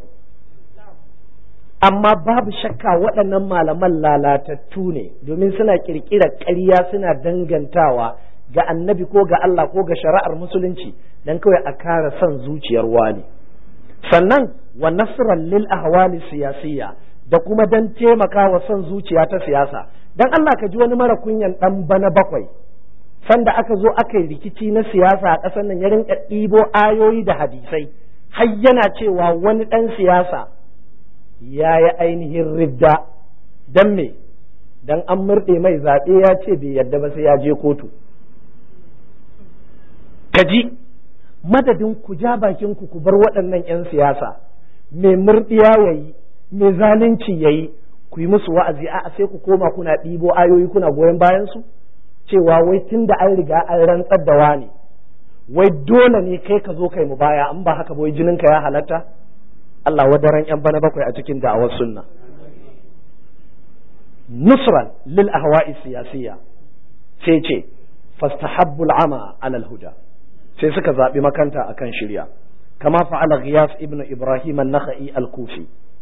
amma babu shakka waɗannan malaman lalatattu ne domin suna ƙirƙirar ƙarya suna dangantawa ga annabi ko ga Allah ko ga shari'ar musulunci dan kawai a kara son zuciyar wani sannan wa nasran lil ahwali siyasiyya da kuma dan taimaka wa son zuciya ta siyasa dan Allah ka ji wani mara kunyan dan bana bakwai sanda aka zo aka yi rikici na siyasa a ƙasar nan ya rinka ɗibo ayoyi da hadisai har yana cewa wani ɗan siyasa ya yi ainihin ridda dan me dan an murɗe mai zaɓe ya ce bai yarda ba sai ya je kotu kaji madadin ku ja bakin ku ku bar waɗannan 'yan siyasa mai murɗiya ya yi mai zalunci ya yi ku yi musu wa'azi a sai ku koma kuna ɗibo ayoyi kuna goyon bayan su cewa wai tun da an riga an rantsar da wani wai dole ne kai ka zo kai mu baya in ba haka ba wai jinin ka ya halatta Allah wadaran 'yan bana bakwai a cikin da'awar sunna nusran lil ahwa'i siyasiyya sai ce fastahabbul ama alal huda sai suka zaɓi makanta akan shirya kama fa'ala Ghiyas ibn Ibrahim an-Nakhai al-Kufi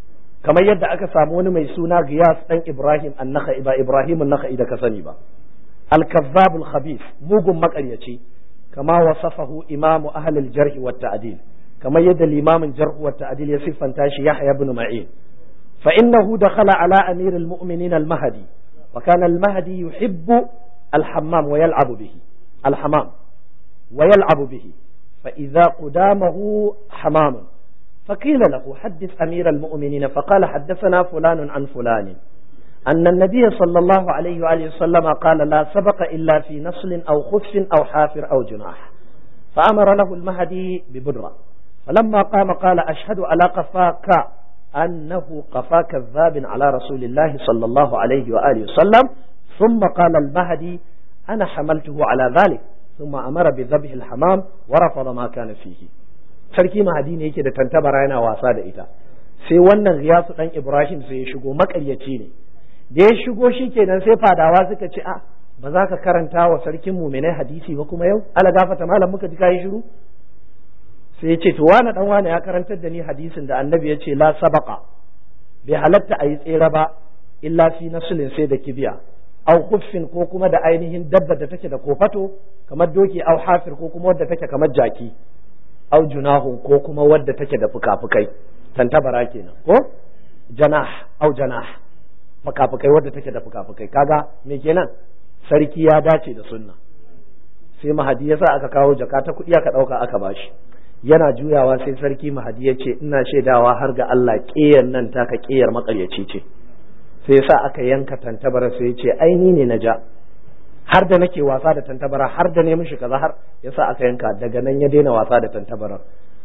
kamar yadda aka samu wani mai suna Giyas dan Ibrahim an-Nakhai ba Ibrahim an-Nakhai da ka sani ba al-kazzab al-khabith mugun makaryaci kama wasafahu imamu ahli al-jarh wa ta'dil kamar yadda limamin jarh wa ta'dil ya siffanta shi Yahya ibn Ma'in fa innahu dakhala ala amir al-mu'minin al-mahdi wa kana al-mahdi yuhibbu al-hammam wa yal'abu bihi al-hammam wa yal'abu bihi fa idha qudamahu hamamun فقيل له حدث أمير المؤمنين فقال حدثنا فلان عن فلان أن النبي صلى الله عليه وآله وسلم قال لا سبق إلا في نصل أو خف أو حافر أو جناح فأمر له المهدي ببدرة فلما قام قال أشهد على قفاك أنه قفا كذاب على رسول الله صلى الله عليه وآله وسلم ثم قال المهدي أنا حملته على ذلك ثم أمر بذبح الحمام ورفض ما كان فيه sarki mahadi ne yake da tantabara yana wasa da ita sai wannan riyasu dan ibrahim sai ya shigo makaryaci ne da ya shigo shi kenan sai fadawa suka ce a ba za ka karanta wa sarkin muminai hadisi ba kuma yau ala gafata malam muka ji kayi shiru sai ya ce to wani dan wani ya karantar da ni hadisin da annabi ya ce la sabaqa bai halatta a yi tsere ba illa fi nasulin sai da kibiya au kuffin ko kuma da ainihin dabba da take da kofato kamar doki au hafir ko kuma wadda take kamar jaki au junahun ko kuma wadda take da fuka-fukai tantabara kenan ko janah au janah fuka-fukai wadda take da fuka-fukai kaga me kenan sarki ya dace da sunna sai mahadi yasa aka kawo jaka ta kuɗi aka ɗauka aka bashi yana juyawa sai sarki mahadi ya ce ina shaidawa har ga Allah ƙeyar nan taka ƙeyar maƙaryaci ce sai yasa aka yanka tantabara sai ya ce aini ne na ja har da nake wasa da tantabara har da ne mishi kaza har yasa aka yanka daga nan ya daina wasa da tantabara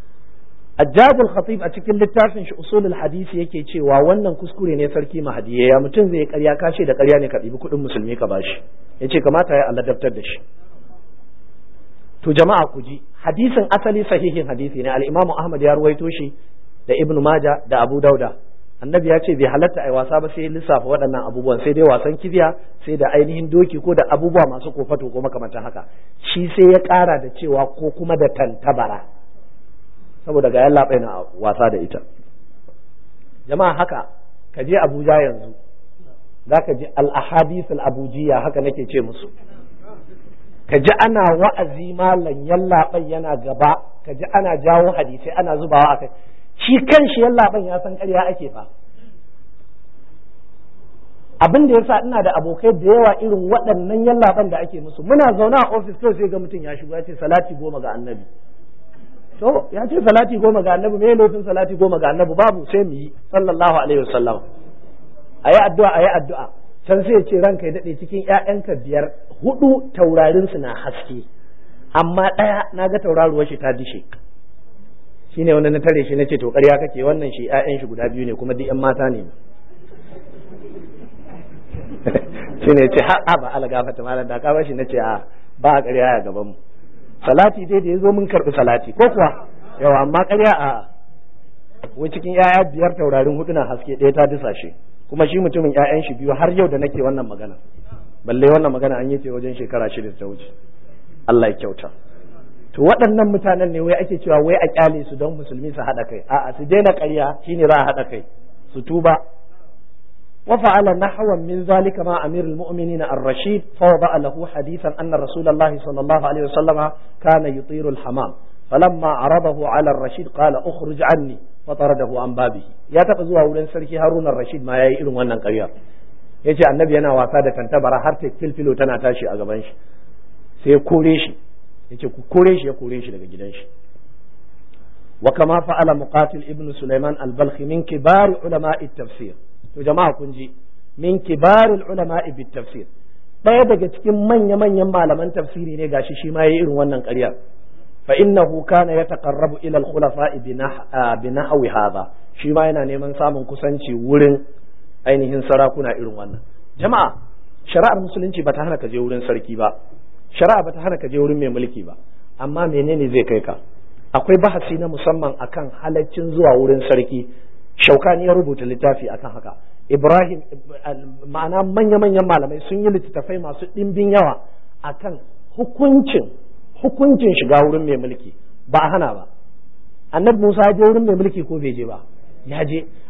Ajabul Khatib a cikin littafin shi usulul hadisi yake cewa wannan kuskure ne sarki mahadi ya mutum zai karya kashe da karya ne ka ɗibi kuɗin musulmi ka bashi yace kamata ya Allah daftar da shi to jama'a ku ji hadisin asali sahihin hadisi ne al-Imam Ahmad ya ruwaito shi da Ibn Majah da Abu Dauda annabi ya ce bai halatta ai wasa ba sai lissafa waɗannan abubuwan sai dai wasan kibiya sai da ainihin doki ko da abubuwa masu kofato ko makamantan haka shi sai ya ƙara da cewa ko kuma da tantabara saboda ga yalla na wasa da ita jama'a haka ka je Abuja yanzu zaka ji al-ahadith al-abujiya haka nake ce musu ka ji ana wa'azi malam yallaɓai yana gaba ka ji ana jawo hadisai ana zubawa a kai shi kan shi yallaɓan ya san ƙarya ake fa abin da yasa ina da abokai da yawa irin waɗannan yallaɓan da ake musu muna zaune a ofis to sai ga mutum ya shigo ya ce salati goma ga annabi to ya ce salati goma ga annabi me laifin salati goma ga annabi babu sai mu yi sallallahu alaihi wasallam ayi addu'a ayi addu'a can sai ya ce ranka ya daɗe cikin ‘ya'yanka biyar hudu taurarinsu na haske amma ɗaya na ga tauraruwar shi ta dishe shi ne wanda na tare shi na ce to ƙarya kake wannan shi ‘ya'yan shi guda biyu ne kuma duk ‘yan mata ne shi ne ce ha ba ala gafata malam da ka bashi na ce a ba a ƙarya a gaban mu salati dai da ya zo mun karɓi salati ko kuwa yawa amma ƙarya a wai cikin ‘ya'ya biyar taurarin hudu na haske ɗaya ta disa shi kuma shi mutumin ƴaƴan shi biyu har yau da nake wannan magana balle wannan magana an yi ce wajen shekara shida ta wuce Allah ya kyauta to waɗannan mutanen ne wai ake cewa wai a kyale su don musulmi su haɗa kai a'a su daina ƙarya shine za a haɗa kai su tuba wa fa'ala nahwan min zalika ma amirul mu'minin ar-rashid fa wada'a lahu hadithan anna rasulullahi sallallahu alaihi wasallama kana yutiru al-hamam فلما عرضه على الرشيد قال اخرج عني فطرده عن بابه ya taba zuwa wurin sarki Harun rashid ma yayi irin wannan ƙarya yace annabi yana wasa da tantabara har ta filfilo tana tashi a gaban shi sai ya kore shi yace ku kore shi ya kore shi daga gidan shi wa kama fa'ala muqatil ibn sulaiman al-balkhi min kibar ulama at-tafsir to jama'a kun ji min kibar ulama bit-tafsir daya daga cikin manya-manyan malaman tafsiri ne gashi shi ma yayi irin wannan ƙaryar فإنه كان يتقرب إلى الخلفاء بنحو هذا shi ma yana neman samun kusanci wurin ainihin sarakuna irin wannan jama'a shari'ar musulunci bata hana ka je wurin sarki ba shari'a bata hana ka je wurin mai mulki ba amma menene zai kai ka akwai bahasi na musamman akan halaccin zuwa wurin sarki shaukani ya rubuta littafi akan haka ibrahim ma'ana manya-manyan malamai sun yi littattafai masu ɗimbin yawa akan hukuncin hukuncin shiga wurin mai mulki ba a hana ba annabi Musa ya je wurin mai mulki ko bai je ba ya je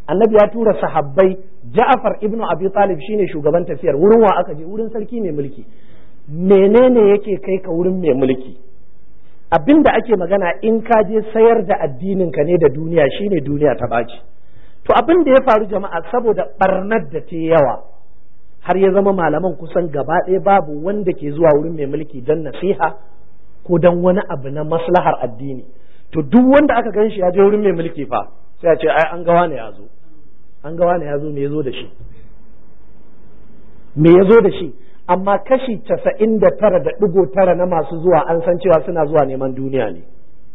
annabi ya tura sahabbai Ja'far ibnu Abi Talib shine shugaban tafiyar wurin wa aka je wurin sarki mai mulki menene yake kai ka wurin mai mulki abin da ake magana in ka je sayar da addinin ka ne da duniya shine duniya ta baci to abin da ya faru jama'a saboda barnar da ta yawa har ya zama malaman kusan gaba ɗaya babu wanda ke zuwa wurin mai mulki don nasiha ko don wani abu na maslahar addini to duk wanda aka gan shi ya je wurin mai mulki fa sai a ce ai an gawa ne ya zo an gawa ne ya zo me ya zo da shi me ya zo da shi amma kashi casa'in da tara da ɗigo tara na masu zuwa an san cewa suna zuwa neman duniya ne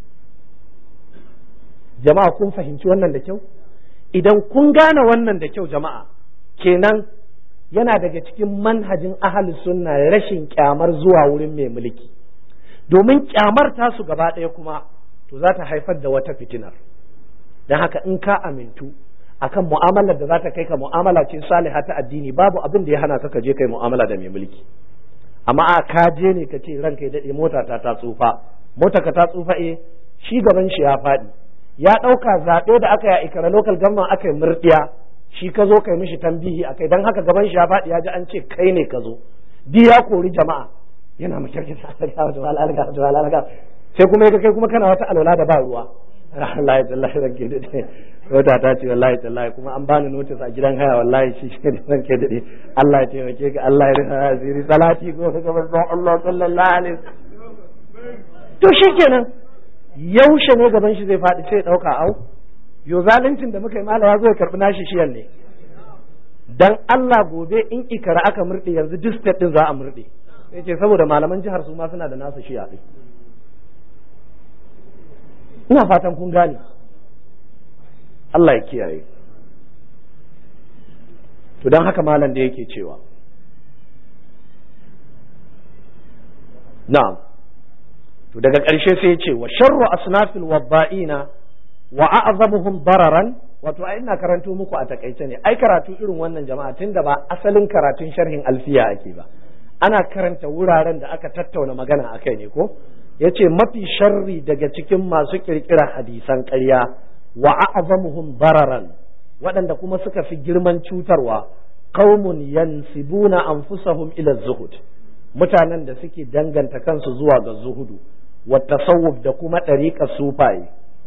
jama'a kun fahimci wannan da kyau idan kun gane wannan da kyau jama'a kenan yana daga cikin manhajin ahli sunna rashin kyamar zuwa wurin mai mulki domin kyamar tasu gaba ɗaya kuma to za ta haifar da wata fitinar don haka in ka amintu akan mu'amalar da za ta kai ka mu'amala ce saliha ta addini babu abin da ya hana ka je kai mu'amala da mai mulki amma a ka je ne ka ce ranka ya daɗe mota ta ta tsufa mota ka ta tsufa eh shi gaban shi ya faɗi ya ɗauka zaɓe da aka yi a ikara local government aka yi murɗiya shi ka zo kai mishi tambihi a kai don haka gaban shi ya faɗi ya ji an ce kai ne ka zo di ya kori jama'a yana makirkin sai kuma ya kai kuma kana wata alwala da ba ruwa wallahi tallahi ranke dade wata ta ce wallahi tallahi kuma an bani notice a gidan haya wallahi shi shi ne ranke dade Allah ya taimake ka Allah ya rufa asiri salati ko ga manzon Allah sallallahu alaihi to shikenan yaushe ne gaban shi zai faɗi sai ya dauka au yo zaluncin da muka yi mala ya zo ya karbi nashi shiyan ne dan Allah gobe in ikara aka murde yanzu duk state din za a murde sai ce saboda malaman jihar su ma suna da nasu shiya din ina fatan kun gane Allah ya kiyaye to don haka malam da yake cewa na'am to daga ƙarshe sai ya ce wa sharru asnafil wabba'ina wa a'zamuhum dararan wato ai ina karanto muku a takaice ne ai karatu irin wannan jama'a tunda ba asalin karatun sharhin alfiya ake ba ana karanta wuraren da aka tattauna magana akai ne ko ya ce mafi sharri daga cikin masu kirkira hadisan ƙarya wa a'zamuhum bararan waɗanda kuma suka fi girman cutarwa qaumun yansibuna anfusahum ila zuhud mutanen da suke danganta kansu zuwa ga zuhudu wa tasawuf da kuma ɗariƙar sufaye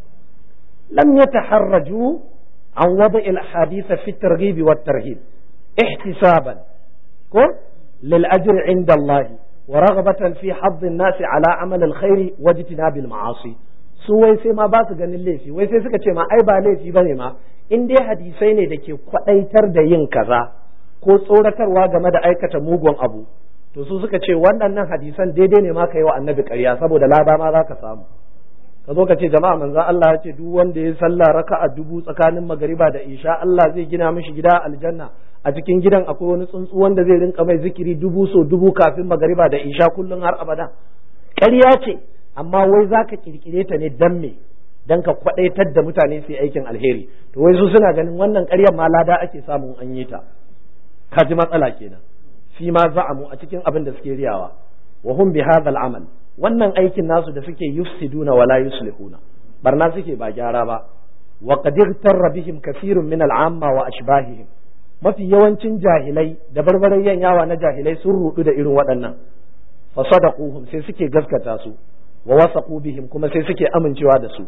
lam yataharraju an wada il hadisa fi targhib wa tarhib ihtisaban ko lil ajri inda Allah ورغبة في حظ الناس على عمل الخير واجتناب المعاصي su wai sai ma ba su ganin laifi wai sai suka ce ma ai ba laifi bane ma in dai hadisai ne da ke kwadaitar da yin kaza ko tsoratarwa game da aikata mugun abu to su suka ce waɗannan hadisan daidai ne ma ka yi wa annabi ƙarya saboda lada ma za ka samu ka zo ka ce jama'a manzon Allah ya ce duk wanda ya sallah raka'a dubu tsakanin magariba da isha Allah zai gina mishi gida aljanna a cikin gidan akwai wani tsuntsu wanda zai rinka mai zikiri dubu so dubu kafin magariba da isha kullum har abada ƙarya ce amma wai za ka kirkire ta ne dan me dan ka kwadaitar da mutane su yi aikin alheri to wai su suna ganin wannan ƙaryar ma lada ake samun an yi ta ka ji matsala kenan fi ma za'amu a cikin abin da suke riyawa wa hum bi hadha amal wannan aikin nasu da suke yufsiduna wala yuslihuna barna suke ba gyara ba wa qad igtarra bihim kathirun min al'amma wa ashbahihim mafi yawancin jahilai da barbarayyan yawa na jahilai sun rudu da irin waɗannan fa sadaquhum sai suke gaskata su wa wasaqu bihim kuma sai suke amincewa da su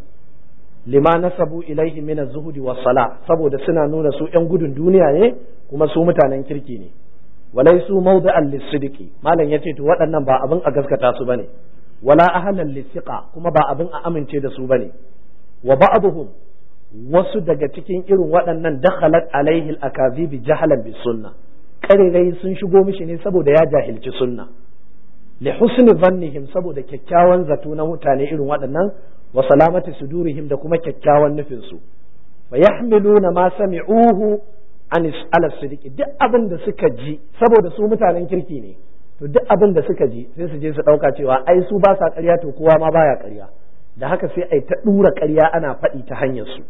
lima nasabu ilaihi min az-zuhdi was-sala saboda suna nuna su ƴan gudun duniya ne kuma su mutanen kirki ne walaisu mawdi'an lis-sidqi malam yace to waɗannan ba abin a gaskata su bane wala ahlan lis-siqa kuma ba abin a amince da su bane wa ba'dhum wasu daga cikin irin waɗannan dakhalat alaihi al-akazib jahalan bis sunna karerai sun shigo mishi ne saboda ya jahilci sunna li husni dhannihim saboda kyakkyawan zato na mutane irin waɗannan wa salamati sudurihim da kuma kyakkyawan nufin su fa yahmiluna ma sami'uhu an ala sidiki duk abin da suka ji saboda su mutanen kirki ne to duk abin da suka ji sai su je su ɗauka cewa ai su ba sa ƙarya to kowa ma baya ƙarya da haka sai ai ta ɗura ƙarya ana faɗi ta hanyar su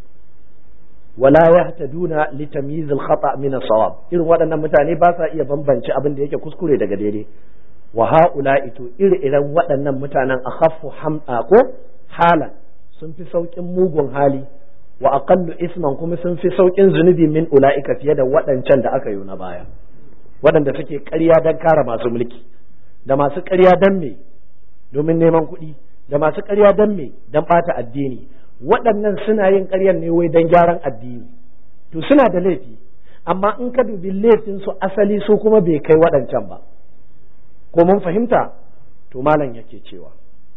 wala yahtaduna li tamyiz al khata min sawab irin waɗannan mutane ba sa iya bambance abin da yake kuskure daga daidai wa haula'i to ire-iren waɗannan mutanen akhaffu ham'a ko halan sun fi saukin mugun hali wa aqallu isman kuma sun fi saukin zunubi min ula'ika fiye da waɗancan da aka yi na baya waɗanda suke ƙarya don kare masu mulki da masu ƙarya don me domin neman kuɗi da masu ƙarya don me don ɓata addini waɗannan suna yin ƙaryar ne wai don gyaran addini to suna da laifi amma in ka dubi laifin su asali su kuma bai kai waɗancan ba ko mun fahimta to malam yake cewa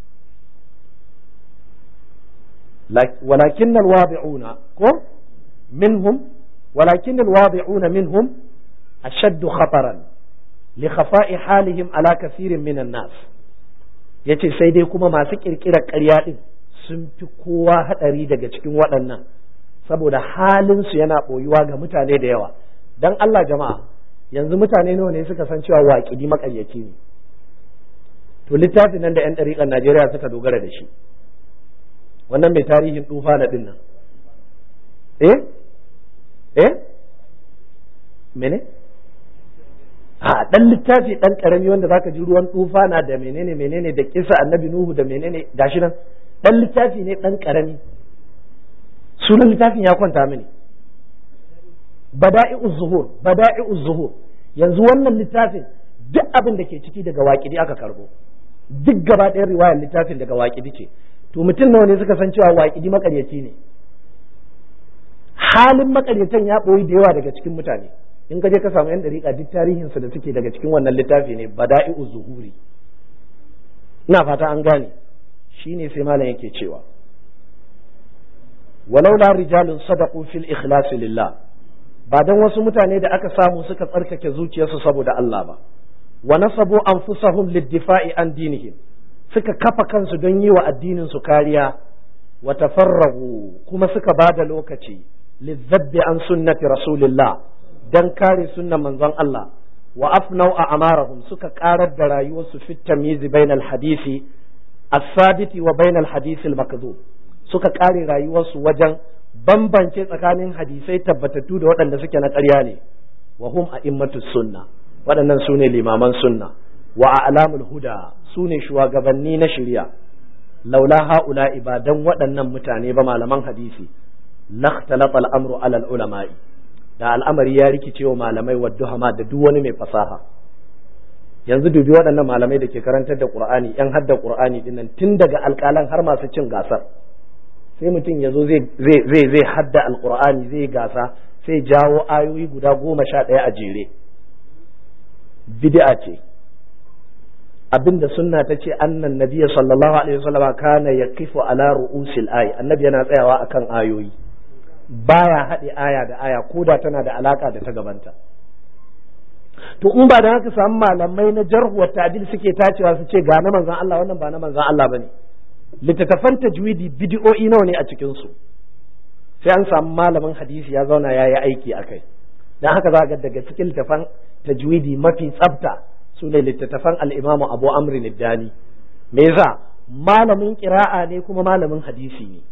ولكن الواضعون منهم ولكن الواضعون منهم أشد خطرا لخفاء حالهم على كثير من الناس yace sai dai kuma masu ƙirƙirar ƙarya ɗin sun fi kowa haɗari daga cikin waɗannan saboda halinsu yana ɓoyuwa ga mutane da yawa don Allah jama'a yanzu mutane nawa ne suka san cewa waƙidi maƙaryaci ne to littafin nan da 'yan ɗariƙar Najeriya suka dogara da shi wannan mai tarihin tufa na ɗin nan eh eh mene a ɗan littafi ɗan ƙarami wanda zaka ji ruwan tufa na da menene menene da kisa annabi nuhu da menene gashi nan ɗan littafi ne ɗan ƙarami sunan littafin ya kwanta mini bada'i'uz zuhur bada'i'uz zuhur yanzu wannan littafin duk abin da ke ciki daga waƙidi aka karbo duk gaba ɗayan riwayar littafin daga waƙidi ce to mutum nawa ne suka san cewa waƙidi makaryaci ne halin makaryatan ya ɓoyi da yawa daga cikin mutane in ka je ka samu yan dariƙa duk tarihinsu da suke daga cikin wannan littafi ne bada'i'u zuhuri ina fata an gane shine sai malam yake cewa walaula rijalun sadaqu fil ikhlas lillah ba dan wasu mutane da aka samu suka tsarkake zuciyarsu saboda Allah ba wa nasabu anfusahum lid-difa'i an dinihim suka kafa kansu don yi wa addinin su kariya wa tafarragu kuma suka ba da lokaci lizzabbi an sunnati rasulillah dan kare sunnan manzon Allah wa afnau a amarahum suka karar da rayuwarsu fit tamyiz bainal hadisi as-sabiti wa bainal hadisi al-makdhub suka kare rayuwarsu wajen bambance tsakanin hadisai tabbatattu da waɗanda suke na ƙarya ne wa hum a'immatus sunna waɗannan su ne limaman sunna wa a'lamul huda su ne shugabanni na shari'a laula haula ibadan waɗannan mutane ba malaman hadisi lakhtalata al'amru ala ulama'i da al'amari ya rikice wa malamai wa duhama da duk wani mai fasaha yanzu dubi waɗannan malamai da ke karantar da qur'ani yan hadda qur'ani dinnan tun daga alƙalan har masu cin gasar sai mutum ya zo zai zai hadda alqur'ani zai gasa sai jawo ayoyi guda goma sha ɗaya a jere bid'a ce abinda sunna ta ce annan nabiyya sallallahu alaihi wasallam kana yaqifu ala ru'usil ayi annabi yana tsayawa akan ayoyi baya haɗe aya da aya koda tana da alaka da ta gabanta to in ba da haka samu malamai na jarhu wa ta'dil suke tacewa su ce ga na manzon Allah wannan ba na manzon Allah bane littattafan tajwidi bid'o'i nawa ne a cikin su sai an samu malamin hadisi ya zauna ya yi aiki akai dan haka za ga daga cikin littattafan tajwidi mafi tsafta su ne littattafan al'imamu abu amri niddani me yasa malamin ƙira'a ne kuma malamin hadisi ne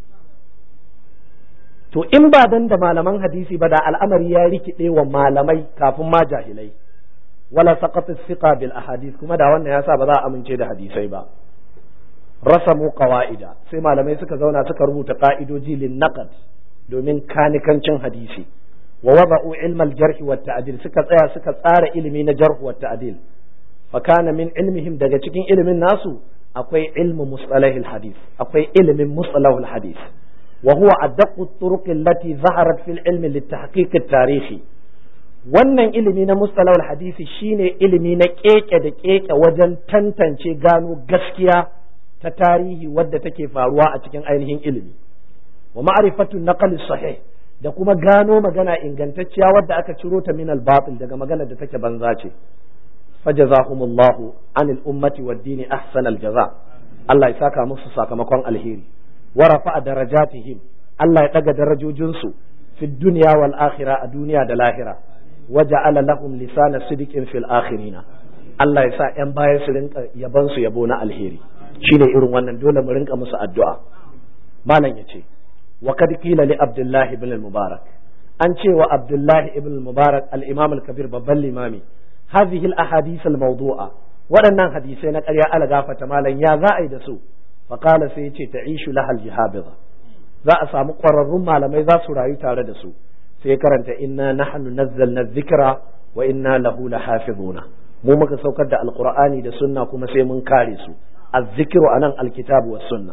to in ba dan da malaman hadisi ba da al'amari ya rikide wa malamai kafin ma jahilai wala saqat thiqa bil ahadith kuma da wannan yasa ba za a amince da hadisai ba rasamu qawaida sai malamai suka zauna suka rubuta ka'idoji lin naqd domin kanikancin hadisi wa wada'u ilma al-jarh wa ta'dil suka tsaya suka tsara ilimi na jarh wa ta'dil fakana min ilmihim daga cikin ilimin nasu akwai ilmu mustalahil hadith akwai ilimin mustalahul hadith wa huwa addaqu turuq allati zaharat fil ilmi litahqiq tarihi wannan ilimi na mustalahul hadisi shine ilimi na keke da keke wajen tantance gano gaskiya ta tarihi wadda take faruwa a cikin ainihin ilimi wa ma'rifatu naqli sahih da kuma gano magana ingantacciya wadda aka ciro ta min al-batil daga magana da take banza ce فجزاهم الله عن الأمة والدين أحسن الجزاء الله يساكا مصر ساكا مكوان الهيري ورفع درجاتهم الله يتقى درجو جنسو في الدنيا والآخرة الدنيا دلاهرة وجعل لهم لسان صدق في الآخرين Allah ya sa ‘yan baya su rinka yabansu yabo na alheri shi ne irin wannan dole mu rinka musu addu'a malam ya ce wa kad qila li abdullahi ibn al-mubarak an ce wa abdullahi ibn al-mubarak al-imam al-kabir babban limami هذه الأحاديث الموضوعة waɗannan hadisai na ƙarya ala gafata malam ya za a yi da su faƙala sai ya ce ta ishu lahal jihabiza za a samu ƙwararrun malamai za su rayu tare da su sai karanta inna nahnu nazzalna dhikra wa inna lahu lahafizuna mu muka saukar da alqur'ani da sunna kuma sai mun kare su الذكر anan الكتاب والسنة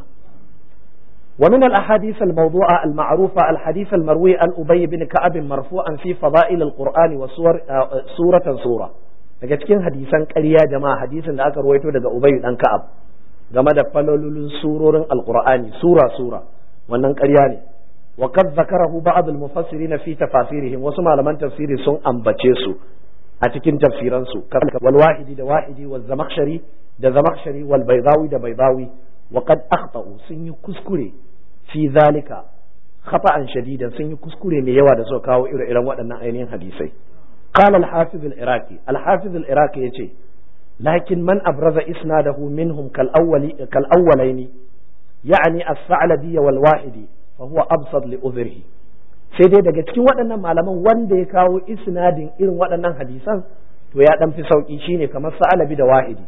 ومن الأحاديث الموضوعة المعروفة الحديث المروي عن أبي بن كعب مرفوعا في فضائل القرآن وسور سورة سورة daga cikin hadisan ƙarya jama'a hadisin da aka ruwaito daga Ubay dan Ka'ab game da falolulun surorin Alƙur'ani sura sura wannan ƙarya ne wa qad zakarahu ba'd al-mufassirin fi tafasirihim wasu malaman tafsiri sun ambace su a cikin tafsiran su wal wahidi da wahidi wal zamakhshari da zamakshari wal baidawi da baidawi wa qad akhtau sun yi kuskure fi zalika khata'an shadidan sun yi kuskure mai yawa da suka kawo ire-iren waɗannan ainihin hadisai qala al-hafiz al-iraqi al-hafiz al-iraqi yace lakin man abraza isnadahu minhum kal awwali kal awwalaini ya'ni as-sa'labi wal wahidi fa huwa absad li udhrihi sai dai daga cikin waɗannan malaman wanda ya kawo isnadin irin waɗannan hadisan to ya dan fi sauki shine kamar sa'alabi da wahidi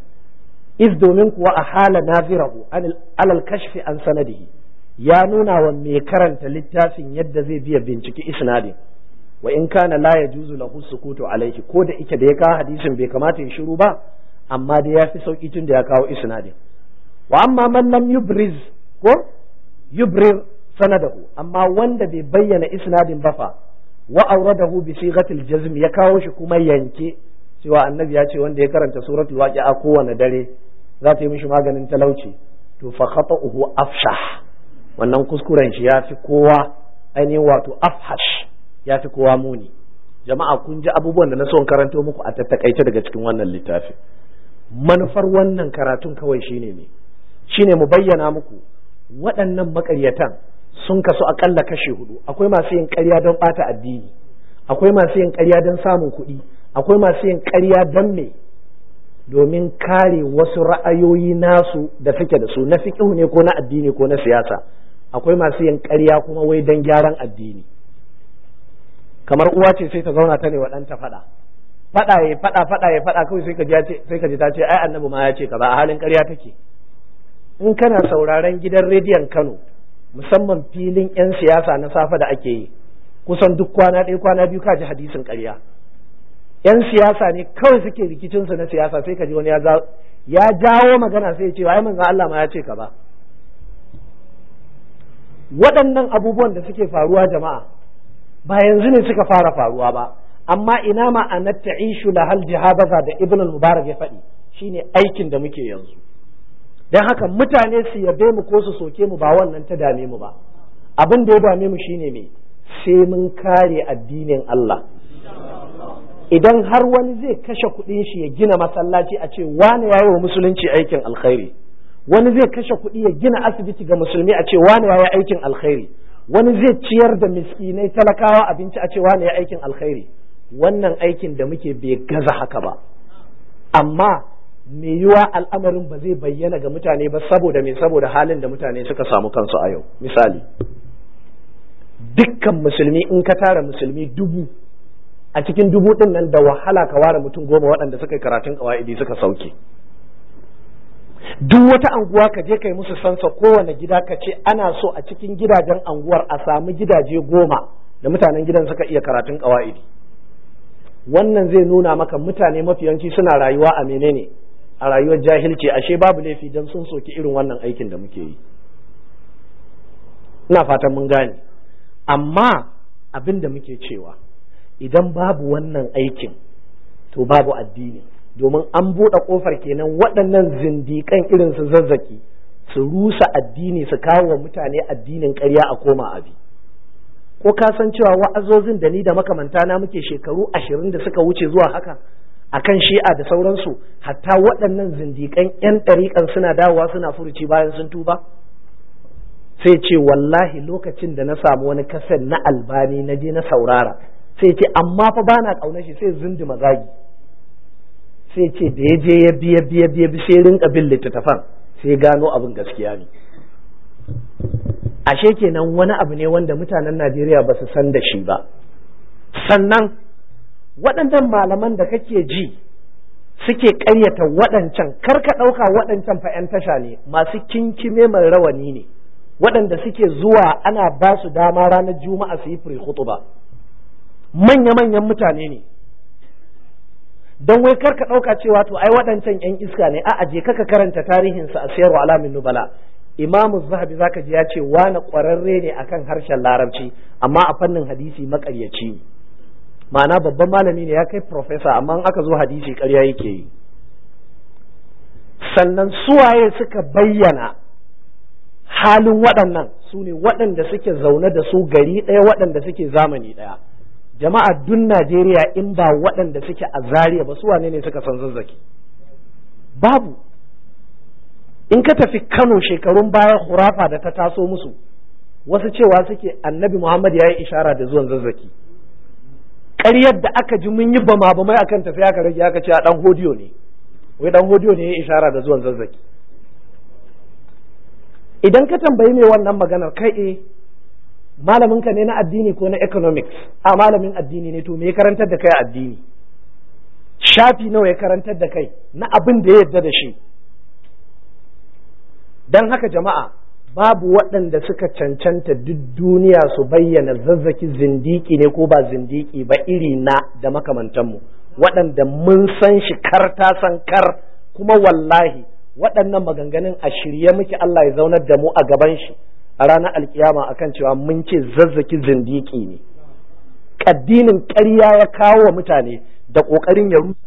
iz domin kuwa a hala nazirahu alal kashfi an sanadihi ya nuna wa mai karanta littafin yadda zai biya binciki isnadin wa in kana la yajuzu lahu sukutu alaihi ko da ike da ya kawo hadisin bai kamata ya shiru ba amma dai ya fi sauki tun da ya kawo isnadin wa amma man lam yubriz ko yubrir sanadahu amma wanda bai bayyana isnadin ba fa wa awradahu bi sighatil jazm ya kawo shi kuma yanke cewa annabi ya ce wanda ya karanta suratul waqi'a kowane dare za ta yi mishi maganin talauci to fa khata'uhu afshah wannan kuskuren shi ya fi kowa ainihin wato afhash ya fi kowa muni jama'a kun ji abubuwan da na son karanto muku a tattakaice daga cikin wannan littafi manufar wannan karatun kawai shine ne shine mu bayyana muku waɗannan makaryatan sun kasu akalla kashe hudu akwai masu yin ƙarya don ɓata addini akwai masu yin ƙarya don samun kuɗi akwai masu yin ƙarya don me domin kare wasu ra'ayoyi nasu da suke da su na fiƙihu ne ko na addini ko na siyasa akwai masu yin ƙarya kuma wai don gyaran addini kamar uwa ce sai ta zauna ta ne wa ɗanta faɗa faɗa ya faɗa faɗa ya faɗa kawai sai ka ji sai ka ji ta ce ai annabi ma ya ce kaza a halin ƙarya take in kana sauraron gidan rediyon Kano musamman filin 'yan siyasa na safe da ake yi kusan duk kwana ɗaya kwana biyu ka ji hadisin ƙarya 'yan siyasa ne kawai suke rikicinsu na siyasa sai ka ji wani ya jawo magana sai ya ce ai manzon Allah ma ya ce kaza waɗannan abubuwan da suke faruwa jama'a ba yanzu ne suka fara faruwa ba amma ina ma'anar ta'ishu lahal jihabaza da ibn al-mubarak ya faɗi shine aikin da muke yanzu don haka mutane su yabe mu ko su soke mu ba wannan ta dame mu ba abin da ya dame mu shine me sai mun kare addinin Allah idan har wani zai kashe kuɗin shi ya gina masallaci a ce wane ya yi wa musulunci aikin alkhairi wani zai kashe kuɗi ya gina asibiti ga musulmi a ce wane ya yi aikin alkhairi wani zai ciyar da miskinai talakawa abinci a ce wane ya aikin alkhairi wannan aikin da muke bai gaza haka ba amma me yiwa al'amarin ba zai bayyana ga mutane ba saboda me saboda halin da mutane suka samu kansu a yau misali dukkan musulmi in ka tara musulmi dubu a cikin dubu din nan da wahala ka ware mutum goma waɗanda suka yi karatun ƙawa'idi suka sauke duk wata anguwa ka je kai musu sansa kowane gida ka ce ana so a cikin gidajen anguwar a samu gidaje goma da mutanen gidan suka iya karatun ƙawa'idi wannan zai nuna maka mutane mafiyanci suna rayuwa a menene a rayuwar jahilci ashe babu laifi don sun soki irin wannan aikin da muke yi ina fatan mun gane amma abin da muke cewa idan babu wannan aikin to babu addini domin an buɗe ƙofar kenan waɗannan zindiƙan irin su zazzaki su rusa addini su kawo wa mutane addinin ƙarya a koma abi ko ka san cewa wa'azozin da ni da makamanta na muke shekaru ashirin da suka wuce zuwa haka akan shi'a da sauransu hatta waɗannan zindiƙan 'yan ɗariƙan suna dawowa suna furuci bayan sun tuba sai ce wallahi lokacin da na samu wani kaset na albani na je na saurara sai ce amma fa bana ƙaunar shi sai zundi mazagi sai ce da ya je ya biya biya biya bi sai rinka bin littattafan sai gano abin gaskiya ne ashe kenan wani abu ne wanda mutanen Najeriya ba su san da shi ba sannan waɗannan malaman da kake ji suke ƙaryata waɗancan kar ka ɗauka waɗancan fa 'yan tasha ne masu kinkime mai rawani ne waɗanda suke zuwa ana ba su dama ranar juma'a su yi free khutba manya-manyan mutane ne don wai karka ɗauka cewa to ai waɗancan 'yan iska ne a aje kaka karanta tarihinsa a sayarwa alamin nubala imamu zahabi zaka ji ya ce wani ƙwararre ne akan harshen larabci amma a fannin hadisi maƙaryaci ne ma'ana babban malami ne ya kai profesa amma aka zo hadisi ƙarya yake yi sannan suwaye suka bayyana halin waɗannan su ne waɗanda suke zaune da su gari ɗaya waɗanda suke zamani ɗaya jama'a dun Najeriya in ba waɗanda suke a Zaria ba su wane ne suka san zazzaki babu in ka tafi Kano shekarun baya hurafa da ta taso musu wasu cewa suke annabi Muhammad ya yi ishara da zuwan zazzaki ƙaryar da aka ji mun yi bama bamai akan tafi aka rage aka ce a ɗan hodiyo ne wai ɗan hodiyo ne ya yi ishara da zuwan zazzaki idan ka tambayi mai wannan maganar kai eh malamin ka ne na addini ko na economics a malamin addini ne to me ya karantar da kai addini shafi nawa ya karantar da kai na abin da ya yarda da shi don haka jama'a babu waɗanda suka cancanta duk duniya su bayyana zazzaki zindiki ne ko ba zindiki ba iri na da makamantanmu waɗanda mun san shi kar ta san kar kuma wallahi waɗannan maganganun a shirye muke Allah ya zaunar da mu a gaban shi a ranar alkiyama akan cewa mun ce zazzaki zindiki ne addinin ƙarya ya kawo wa mutane da ƙoƙarin ya rusa